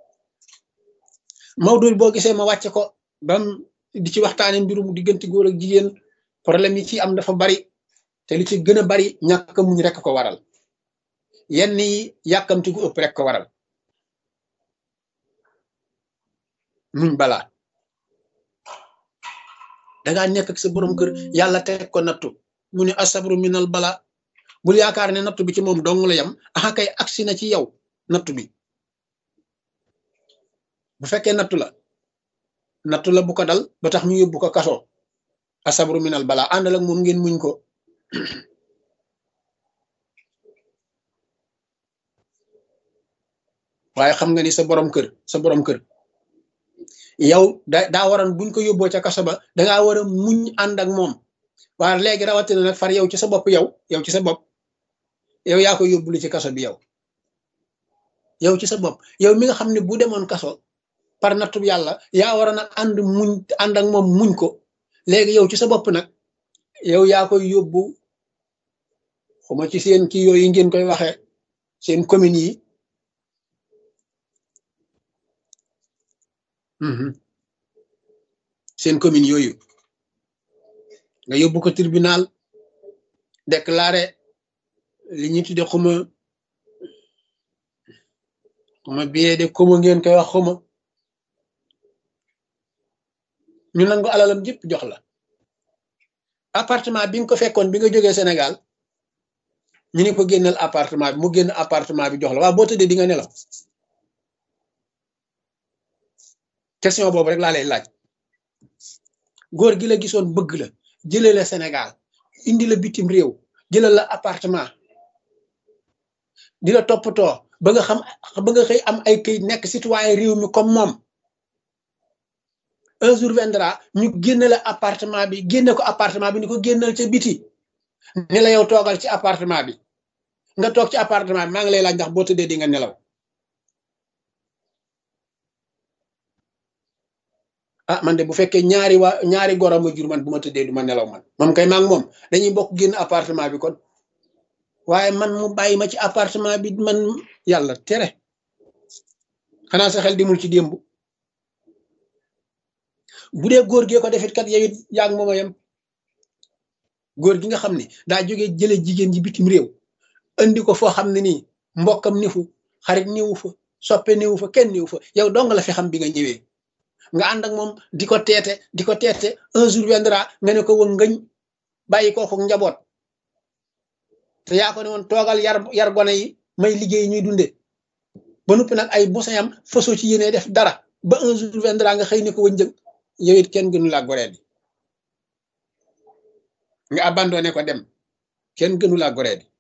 Maodo boo gisee ma wàcce ko bam di ci waxtaane mbirum diggante góor ak jigéen problème yi ci am dafa bari te li ci gën a bari ñàkk muñ rek ko waral yenn yi yàkkamti gu ëpp rek ko waral muñ balaa dangaa nekk ak sa borom kër yàlla teg ko nattu mu ne asabru minal bala bul yaakaar ne nattu bi ci moom dong la yam axa kay agsi na ci yow nattu bi bu fekkee nattu la nattu la bu ko dal ba tax ñu yóbbu ko kaso asabru minal bala àndal ak moom ngeen muñ ko waaye xam nga ni sa borom kër sa borom kër yow da daa waroon buñ ko yóbboo ca kaso ba dangaa war a muñ ànd ak moom waaye léegi rawatina nag far yow ci sa bopp yow yow ci sa bopp yow yaa ko yóbbulu ci kaso bi yow yow ci sa bopp yow mi nga xam ne bu demoon kaso par nattu yàlla yaa war a nag ànd muñ ànd ak moom muñ ko léegi yow ci sa bopp nag yow yaa koy yóbbu xuma ci seen kii yooyu ngeen koy waxee seen communes yi seen commune yooyu nga yóbbu ko tribunal déclaré li ñuy tudde xuma xuma billet de commo ngeen koy wax xuma ñu nangu alalam jëpp jox la appartement bi nga ko fekkoon bi nga jógee Sénégal ñu ne ko génnal appartement bi mu génn appartement bi jox la waaw boo tëddee di nga nelaw question boobu rek laa lay laaj góor gi la gisoon bëgg la jëlee la Sénégal indi la bitim réew jëlal la appartement di la toppatoo ba nga xam ba nga xëy am ay këyit nekk citoyen réew mi comme moom un jour viendra ñu génne la appartement bi génne ko appartement bi ni ko génnal ca biti ne la yow toogal ci appartement bi nga toog ci appartement bi maa ngi lay laaj ndax boo tëddee di nga nelaw ah man de bu fekkee ñaari waa ñaari goro ma jur man bu ma tëddee du ma nelaw man moom kay maa ngi moom dañuy bokk génn appartement bi kon waaye man mu bàyyi ma ci appartement bi man yàlla tere xanaa sa xel dimul ci démb bu dee góor gee ko defit kat yow it yaa ngi moom a yem góor gi nga xam ne daa jógee jële jigéen ji bitim réew andi ko foo xam ne nii mbokkam nifu xarit niwu fa soppe niwu fa kenn niwu fa yow dong la fi xam bi nga ñëwee nga ànd ak moom di ko teete di ko teete un jour viendra nga ne ko woon ngëñ bàyyi kooku njaboot te yaa ko ne woon toogal yar yar gone yi may liggéey ñuy dunde ba noppi nag ay bosayam fasoo ci yéene def dara ba un jour viendra nga xëy ne ko wëñ jëg yow it kenn gënu laa goree di nga abandonné ko dem kenn gënu laa goree di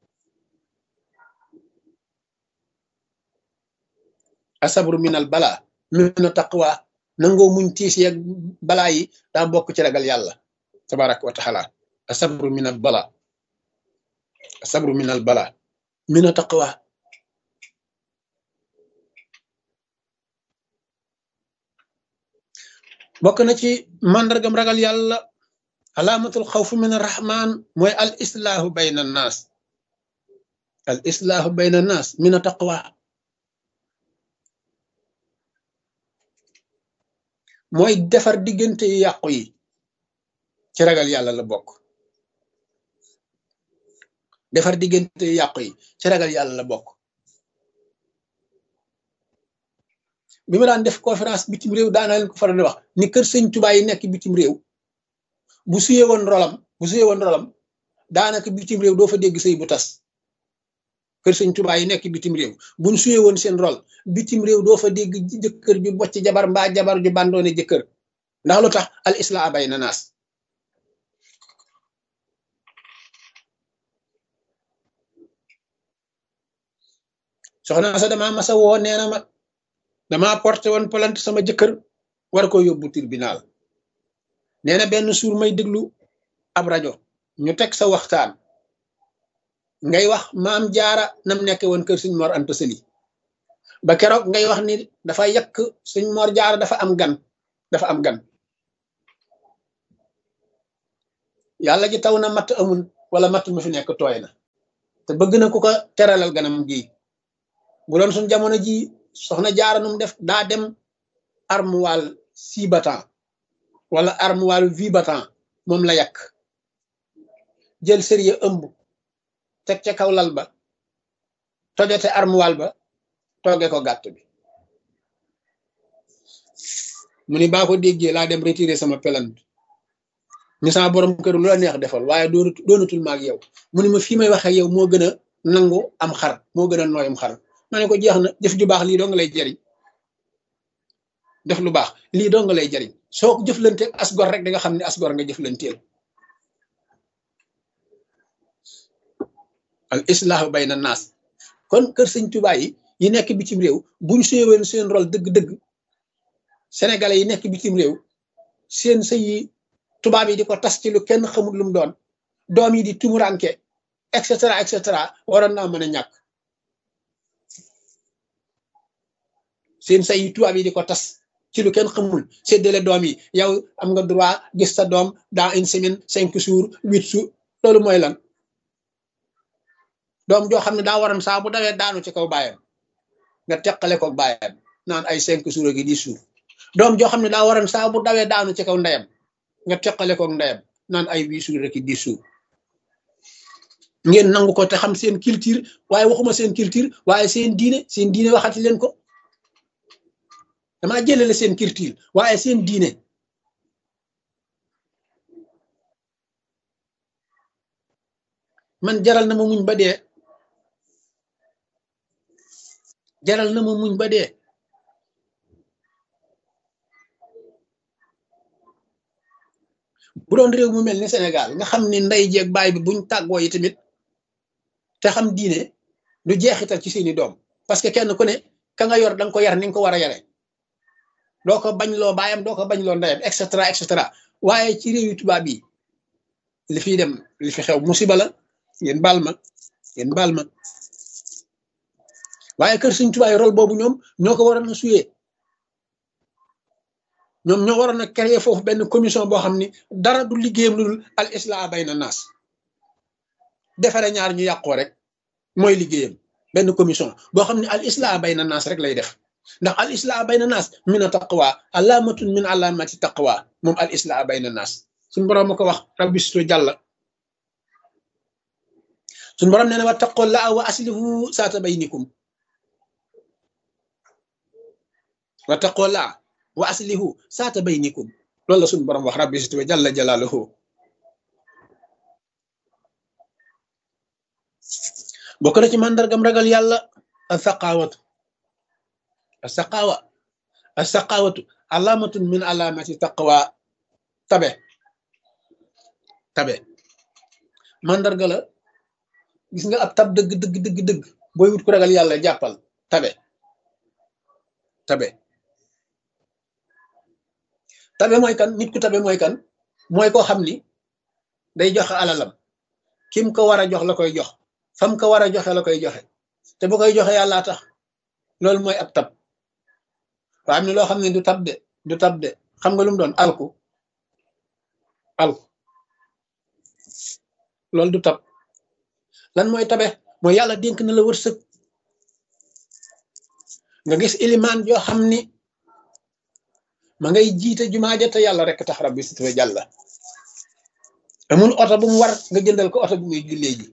asabru minal bala mina taqwa nangoo muñ tiis yeeg balaa yi daa bokk ci ragal yàlla tabaraka wa taala asabru minal bala asabru minal bala mina taqwa bokk na ci màndargam ragal yàlla alaamatul xawfu min arrahman mooy al islaahu bayna annaas al islaahu bayna annaas min a taqwa mooy defar diggante yu yàqu yi ci ragal yàlla la bokk defar diggante yu yàqu yi ci ragal yàlla la bokk bi ma daan def conférence bitim réew daana leen ko faral di wax ni kër sëñ Tuubaa yi nekk bitim réew bu suyee woon rolam bu suyee woon rolam daanaka bitim réew doo fa dégg sëy bu tas kër sëñ Tuubaa yi nekk bitim réew buñ suyee woon seen rol bitim réew doo fa dégg jëkkër ju bocc jabar mbaa jabar ju bandoone jëkkër ndax lu tax al islam bay na naas soxna sa dama masa woo nee na ma dama porté woon plainte sama jëkkër war ko yóbbu tribunal nee na benn suur may déglu ab rajo ñu teg sa waxtaan ngay wax maam jaara nam nekke woon kër suñ mor anta sëli ba keroog ngay wax ni dafa yàq suñ mor jaara dafa am gan dafa am gan yàlla ji taw na matt amul wala matt mu fi nekk tooy na te bëgg na ku ko teralal ganam gi bu doon suñ jamono ji soxna jaaranum def daa dem armoire six battant wala armoire huit battant moom la yàq jël sëriya ëmb teg ca kaw lal ba tojate armoire ba tooge ko gàtt bi mu ni baa ko déggee laa dem retirer sama pelante ni sama borom kër lu la neex defal waaye doonatu doonatul maag yow mu ni ma fii may waxee yow moo gën a nangu am xar moo gën a nooyam xar ma ne ko jeex na jëf ju baax lii doo nga lay jariñ def lu baax lii doo nga lay jariñ soo ko jëflanteel asgor rek da nga xam ne asgor nga jëflanteel al islahu bayna naas kon kër sëñ Tuubaa yi yi nekk bitim réew buñ séewoon seen rôle dëgg-dëgg sénégalais yi nekk bitim réew seen sëy yi tubaab yi di ko tas ci lu kenn xamul lu mu doon doom yi di tumuranke et cetera et cetera waroon naa mën a ñàkk seen sëy yi tubaab yi di ko tas ci lu kenn xamul séddale doom yi yow am nga droit gis sa doom dans une semaine cinq jours huit jours loolu mooy lan doom joo xam ne daa waroon saa bu dawee daanu ci kaw baayam nga teqale ko baayam naan ay cinq jours gi dix jours doom joo xam ne daa waroon saa bu dawee daanu ci kaw ndeyam nga teqale ko ndeyam naan ay huit jours rek dix jours ngeen nangu ko te xam seen culture waaye waxuma seen culture waaye seen diine seen diine waxati leen ko damaa jëlale seen culture waaye seen diine man jaral na ma muñ ba dee jaral na ma muñ ba dee bu doon réew mu mel ni Sénégal nga xam ni ndey jeeg baay bi buñ tàggoo yi tamit te xam diine du jeexital ci seeni doom parce que kenn ku ne ka nga yor danga ko yar ni nga ko war a yare doo ko bañ loo baayam doo ko bañ loo ndeyam et cetera et cetera waaye ci réew yu tubaab yi li fiy dem li fi xew musiba la ngeen baal ma ngeen baal ma waaye kër Sëñ Tuubaa yi rôle boobu ñoom ñoo ko waroon a suyee ñoom ñoo waroon a créer foofu benn commission boo xam ni dara du liggéeyam lu dul al islah bayna naas defare ñaar ñu yàqoo rek mooy liggéeyam benn commission boo xam ne al islah bayna naas rek lay def ndax al islah bayna naas min a taqwa alaamatun min alaamati taqwa moom al islah bayna naas suñ boroom ma ko wax rabbi situ jàlla suñ boroom nee na wa taqollaa wa aslihu saata baynikum wa taqollaa wa aslihu saata baynikum loolu la suñ boroom wax rabbi situ jàlla jalaaluhu bokk na ci màndargam ragal yàlla al saqaawatu al saqaawa al saqaawatu alaamatun min alaamati taqwa tabe tabe màndarga la gis nga ab tab dëgg dëgg dëgg dëgg booy wut ku ragal yàlla jàppal tabe tabe tabe mooy kan nit ku tabe mooy kan mooy koo xam ni day joxe alalam kim ko war a jox la koy jox fam ko war a joxe la koy joxe te bu koy joxe yàllaa tax loolu mooy ab tab waa am ne loo xam ne du tab de du tab de xam nga lu mu doon alku alku loolu du tab lan mooy tabe mooy yàlla dénk na la wërsëg nga gis ilimaan yoo xam ni ma ngay jiite jumaa ja te yàlla rek tax rabbi sitwa jàlla amul oto bu mu war nga jëndal ko oto bu muy jullee ji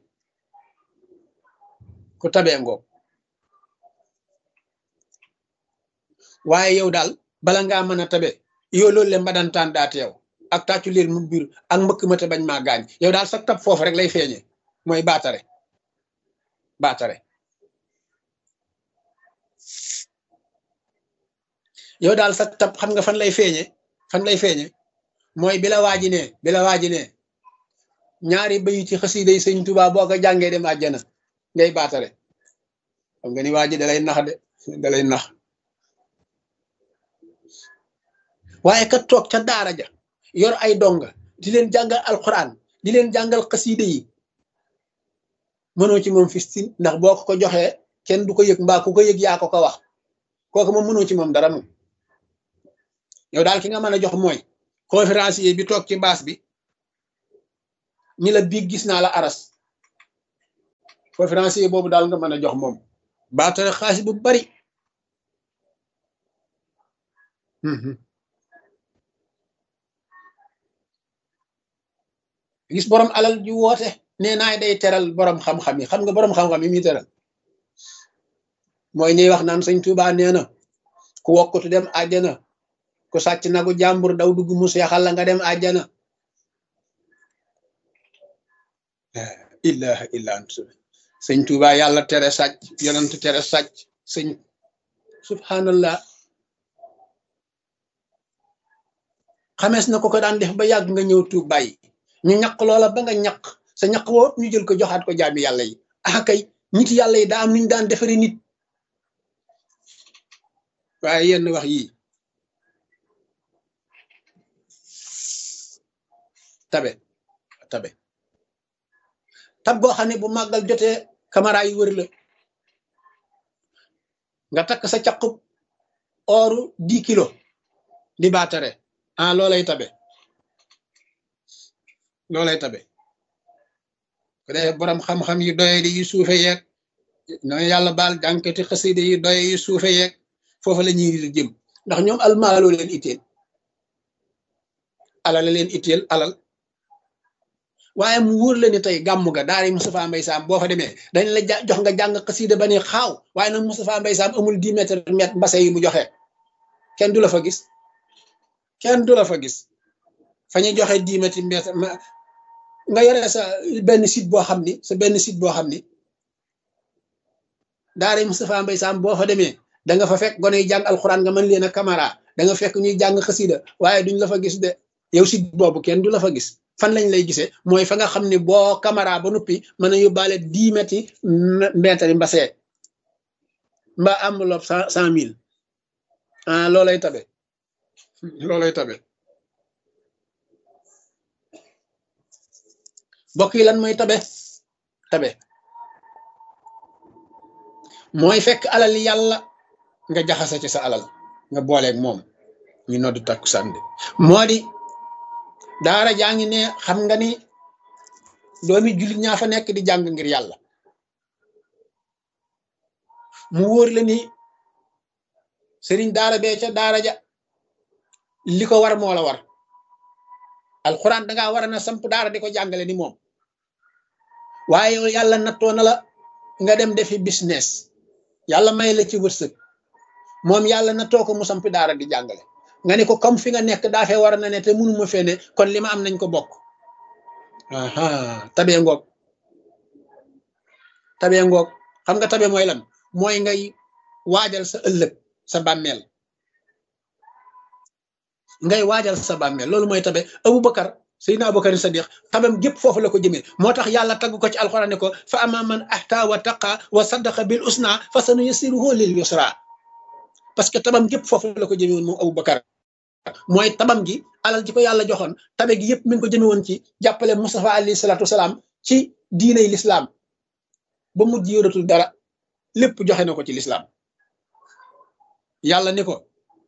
ku tabee ngoog waaye yow daal bala ngaa mën a tabe yow loolu le mbadantaan daat yow ak tàccu leen mu biir ak mbëkk ma te bañ maa gaañ yow daal sa tab foofu rek lay feeñe mooy baatare baatare yow daal sa tab xam nga fan lay feeñe fan lay feeñe mooy bi la waaji ne bi la waaji ne ñaari bayi ci xasida yi sëñ Tuubaa boo ko jàngee dem àjjana ngay baatare xam nga ni waaji dalay nax de dalay nax waaye kat toog ca daara ja yor ay donga di leen jàngal alquran di leen jàngal xasida yi mënoo ci moom fistin ndax boo ko ko joxee kenn du ko yëg mbaa ku ko yëg yaa ko ko wax kooku moom mënoo ci moom dara moom yow daal ki nga mën a jox mooy conférencier bi toog ci baas bi ñi la biig gis naa la aras conférencier boobu daal nga mën a jox moom baatare xaalis bu bari gis borom alal ju woote nee naay day teral borom xam-xam yi xam nga borom xam-xam yi muy teral mooy ñuy wax naan sëñ Tuubaa nee na ku wokkutu dem àjjana ku sàcc nagu jàmbur daw dugg mu seexal la nga dem àjjana ilaha illa ant sëñ Tuubaa yàlla tere sàcc yonent tere sàcc sëñ subhanallah xamees na ko ko daan def ba yàgg nga ñëw tuub bàyyi ñu ñaq loola ba nga ñaq sa ñaq woo ñu jël ko joxaat ko jaami yàlla yi ah kay nit yàlla yi daa am nuñ daan defari nit waaye yenn wax yii tabe tabe tab goo xam ne bu màggal jotee caméra yi wër la nga takk sa caqub ooru dix kilo di baatare ah loolay tabe loolay tabe ko dee borom xam-xam yu doye di yu suufe yeeg noonu yàlla baal jànkati xaside yu doye yu suufe yeeg foofu la ñuy di jëm ndax ñoom almaaloo leen itteel alal leen itteel alal waaye mu wóor la ni tey gàmm ga daari Moustapha Mbaye Sam boo fa demee dañ la jox nga jàng xasida ba ne xaaw waaye nag Moustapha Mbaye Sam amul dix mètres mètre mbase yi mu joxe kenn du la fa gis kenn du la fa gis fa ñuy joxe dix mètres mètre nga yore sa benn site boo xam ni sa benn site boo xam ni daari Moustapha Mbaye Sam boo fa demee da nga fa fekk gone yi jàng alxuraan nga mën leen a caméra da nga fekk ñuy jàng xasida waaye duñ la fa gis de yow site boobu kenn du la fa gis fan lañ lay gisee mooy fa nga xam ne boo caméra ba noppi mën a yóbbaale dix mètres mètres yi mbasee mbaa enveloppe cent cent mille ah loolay tabe loolay tabe bokk yi lan mooy tabe tabe mooy fekk alal yàlla nga jaxase ci sa alal nga booleeg moom ñu noddu takku sànde moo di daara jaa ngi ne xam nga ni doomi jullit ñaa fa nekk di jàng ngir yàlla mu wóor la ni sëriñ daara bee ca daara ja li ko war moo la war alxuraan dangaa war a na samp daara di ko jàngale ni moom waaye yàlla nattoo na la nga dem defi business yàlla may la ci wërsëg moom yàlla nattoo ko mu samp daara di jàngale nga ne ko comme fi nga nekk daa fee war na ne te mënuma fee ne kon li ma am nañ ko bokk aha tabee ngoog tabee ngoog xam nga tabe mooy lan mooy ngay waajal sa ëllëg sa bàmmeel ngay waajal sa bàmmeel loolu mooy tabe Abubakar Seydina Abubakar Sadiq tabam gépp foofu la ko jëmee moo tax yàlla tagg ko ci alxuraan ne ko fa ama man ahta wa taqa wa saddaqa bil usna fa sanu yassiruhu lil yusra parce que tabam gépp foofu la ko jëmee woon moom Abubakar mooy tabam gi alal ji ko yàlla joxoon tabe gi yëpp mi ngi ko jëme woon ci jàppale Mustafa alayhi salaatu wasalaam ci diiney lislaam ba mujj yoratul dara lépp joxe na ko ci lislaam yàlla ni ko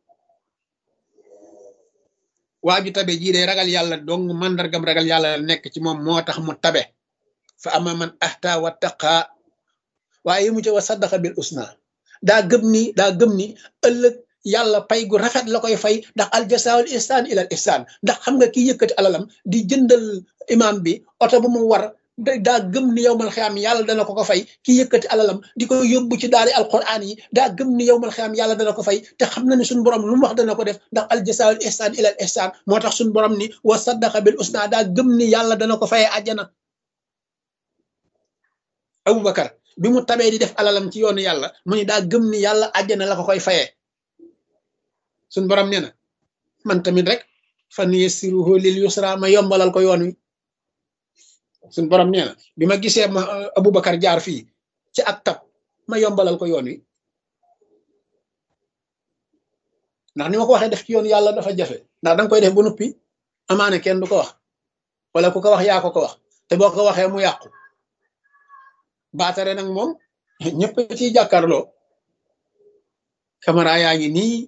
waa ju tabe jii day ragal yàlla dong màndargam ragal yàlla nekk ci moom moo tax mu tabe fa ama man ahta wa taqa waaye yi mu ci wa saddaqa bil usna daa gëm ni daa gëm ni ëllëg yàlla pay gu rafet la koy fay ndax aljasaawul ihsaan ilal ihsaan ndax xam nga ki yëkkati alalam di jëndal imam bi oto bu mu war daa gëm ni yowmal xiyaam yàlla dana ko ko fay ki yëkkati alalam di ko yóbbu ci daari alquran yi daa gëm ni yowmal xiyaam yàlla dana ko fay te xam na ni suñu borom lu mu wax dana ko def ndax aljasaawul ihsaan ilal ihsaan moo tax suñu borom ni wa saddaqa bil usna daa gëm ni yàlla dana ko fayee àjjana Abubakar bi mu tabee di def alalam ci yoonu yàlla mu ni daa gëm ni yàlla àjjana la ko koy fayee suñ borom nee na man tamit rek fan yassiruhu lil yusra ma yombalal ko yoon wi suñ borom nee na bi ma gisee ma Aboubacar jaar fii ci ak tab ma yombalal ko yoon wi ndax ni ma ko waxee def ci yoon yàlla dafa jafe ndax danga koy def ba noppi amaane kenn du ko wax wala ku ko wax yaa ko ko wax te boo ko waxee mu yàqu baatare nag moom ñëpp ciy jàkkaarloo caméra yaa ngi nii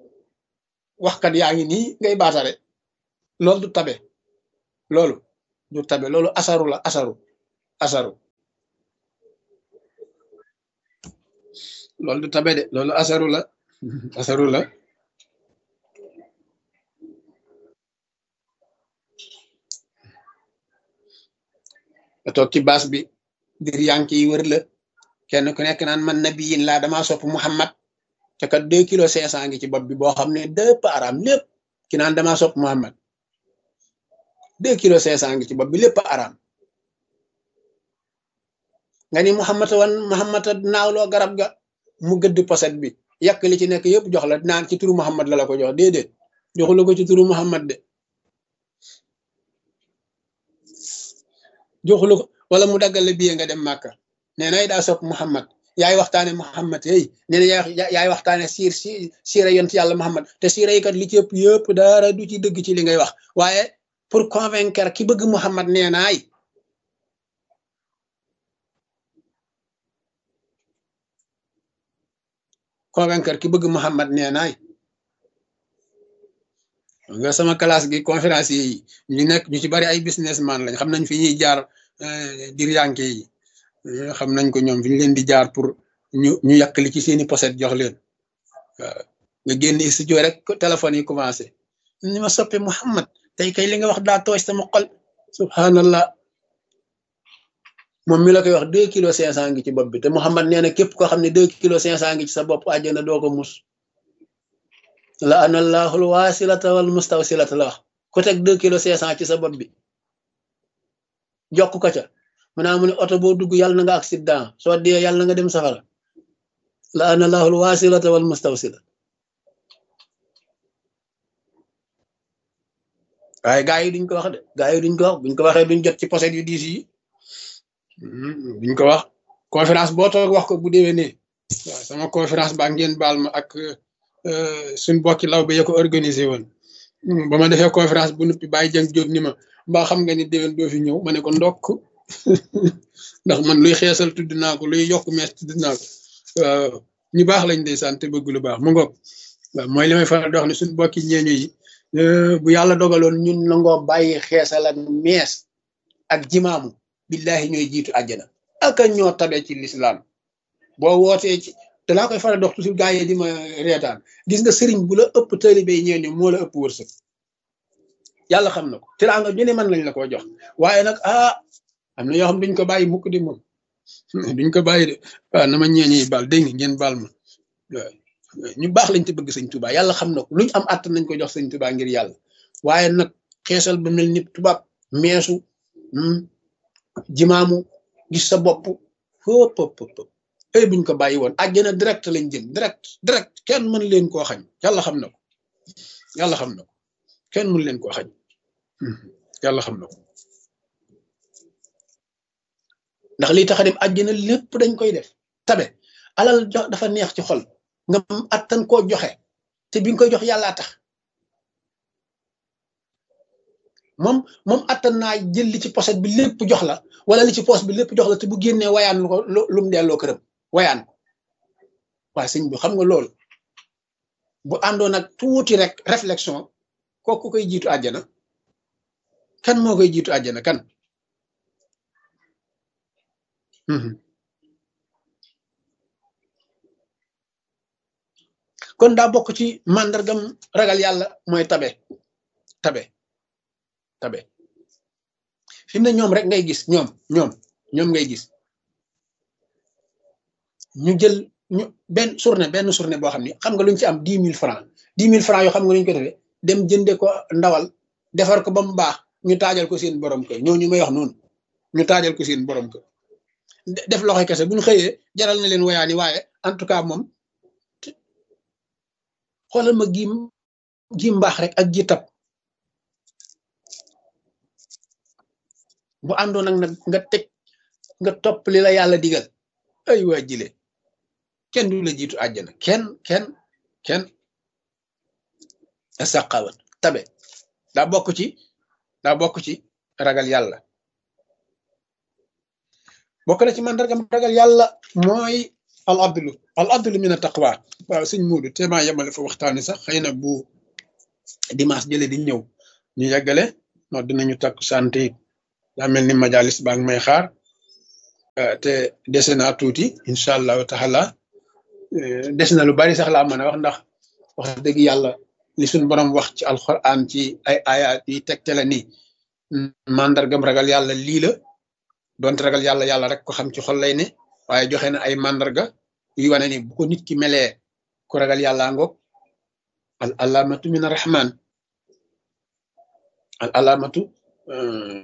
waxkat yaa ngi nii ngay baatare loolu du tabe loolu du tabe loolu asaru la asaru asaru loolu du tabe de loolu asaru la asaru la nga toog ci baas bi dir yank yi wër la kenn ku nekk naan man nabiyin laa damaa sopp Muhammad te kat deux kilo cinq cent ngi ci bopp bi boo xam ne dëpp araam lépp ki naan damaa sopp Muhammad deux kilo cinq cent ngi ci bopp bi lépp araam nga ni Muhammad wan Muhammad naawloo garab ga mu gëdd poset bi yàq li ci nekk yëpp jox la naan ci turu Muhammad la la ko jox déedéet joxu la ko ci turu Muhammad de joxu la ko wala mu daggal la biye nga dem Màkka nee nay daa sopp Muhammad yaay waxtaane Muhammad hey nee na yaay waxtaane siir si siira yont yàlla Muhammad te siira yi kat li ci ëpp yëpp dara du ci dëgg ci li ngay wax waaye pour convaincre ki bëgg Muhammad nee naay convaincre ki bëgg Muhammad nee naay nga sama classe gi conférence yi ñu nekk ñu ci bari ay businessman lañ xam nañ fi ñuy jaar dir yanke yi xam nañ ko ñoom fi ñu leen di jaar pour ñu ñu yàq li ci seeni poset jox leen waaw nga génn studio rek téléphone yi commencé ni ma soppe Muhammad tey kay li nga wax daa tooy sama xol subhanallah moom mi la koy wax deux kilos cinq cent ngi ci bopp bi te Muhammad nee na képp koo xam ne deux kilos cinq cent ngi ci sa bopp àjjana doo ko mus la anallahul wasilata wal mustawsilata la wax ku teg deux kilos cinq cent ci sa bopp bi jokk ko ca mu naa mu ne oto boo dugg yàlla na nga accident soo dee yàlla na nga dem safara la analahul wasilata wal mustawsila waaye gaa yi duñ ko wax de gaa yi duñ ko wax buñ ko waxee duñ jot ci poset yu diis yi duñ ko wax conférence boo toog wax ko bu déwénee waaw sama conférence ba ngeen baal ma ak suñ bokki law ba ya ko organisé woon ba ma defee conférence bu nuppi bàyyi jëng jóg ni ma mbaa xam nga ni déwén doo fi ñëw ma ne ko ndokk ndax man luy xeesal tudd naa ko luy yokk mees tudd naa ko waaw ñu baax lañ day sant bëgg lu baax mu ngoog waaw mooy li may faral di wax ne suñ bokki ñeeñu yi bu yàlla dogaloon ñun nangoo bàyyi xeesal ak mees ak jimaamu billahi ñooy jiitu àjjana aka ñoo tabe ci lislaam boo wootee ci te laa koy faral dox toujours gaa yi di ma reetaan gis nga sëriñ bu la ëpp taalibe yi ñeeñu moo la ëpp wërsëg yàlla xam na ko teraanga ju ne mën lañ la ko jox waaye nag ah am na yoo xam duñ ko bàyyi mukk di moom duñ ko bàyyi de waaw na ma ñeeñu yi baal dégg nga ngeen baal ma waaw ñu baax lañ te bëgg sëñ Tuubaa yàlla xam na ko luñ am àtt nañ ko jox sëñ Tuubaa ngir yàlla waaye nag xeesal ba mel ni tubaab meesu jimaamu gis sa bopp hop hop hop ay buñ ko bàyyi woon àjjana direct lañ jëm direct direct kenn mën leen koo xañ yàlla xam na ko yàlla xam na ko kenn mën leen koo xañ yàlla xam na ko ndax lii tax a dem àjjana lépp dañ koy def tabe alal jox dafa neex ci xol nga attan koo joxe te bi nga koy jox yàllaa tax moom moom attan naa jël li ci poset bi lépp jox la wala li ci poos bi lépp jox la te bu génnee wayaan lu ko lu mu delloo këram wayaan ko waaye sëñ bi xam nga loolu bu àndoon ak tuuti rek réflexion kooku koy jiitu àjjana kan moo koy jiitu àjjana kan kon daa bokk ci màndargam ragal yàlla mooy tabe tabe tabe fi mu ne ñoom rek ngay gis ñoom ñoom ñoom ngay gis ñu jël ñu benn journée benn journée boo xam ne xam nga luñ ci am dix mille francs dix mille francs yoo xam nga luñ ko defee dem jënde ko ndawal defar ko ba mu baax ñu taajal ko seen borom kër ñooñu may wax noonu ñu taajal ko seen borom kër def loxo kese bu ñu xëyee jaral na leen wayaani waaye en tout cas moom xoolal ma gi gi mbaax rek ak ji tab bu àndoon nag nag nga teg nga topp li la yàlla digal ay waa jile kenn du la jiitu àjjana kenn kenn kenn saqawat tabe daa bokk ci daa bokk ci ragal yàlla bokk na ci mandargam ragal yàlla mooy al adlu al adlu min a taqwa waaw sëñ Muudu te maa yemale fa waxtaani sax xëy na bu dimanche jële di ñëw ñu yeggale no dinañu takk sant it daa mel ni majalis baa ngi may xaar te dese naa tuuti incha allahu taala des na lu bari sax laa mën a wax ndax wax dëgg yàlla li suñ borom wax ci alquran ci ay ayat yi tegtale ni mandargam ragal yàlla lii la donte ragal yàlla yàlla rek ko xam ci xol lay ne waaye joxe na ay mandarga yu wane ni bu ko nit ki melee ku ragal yàlla ngoog al alamatu min arrahman al alamatu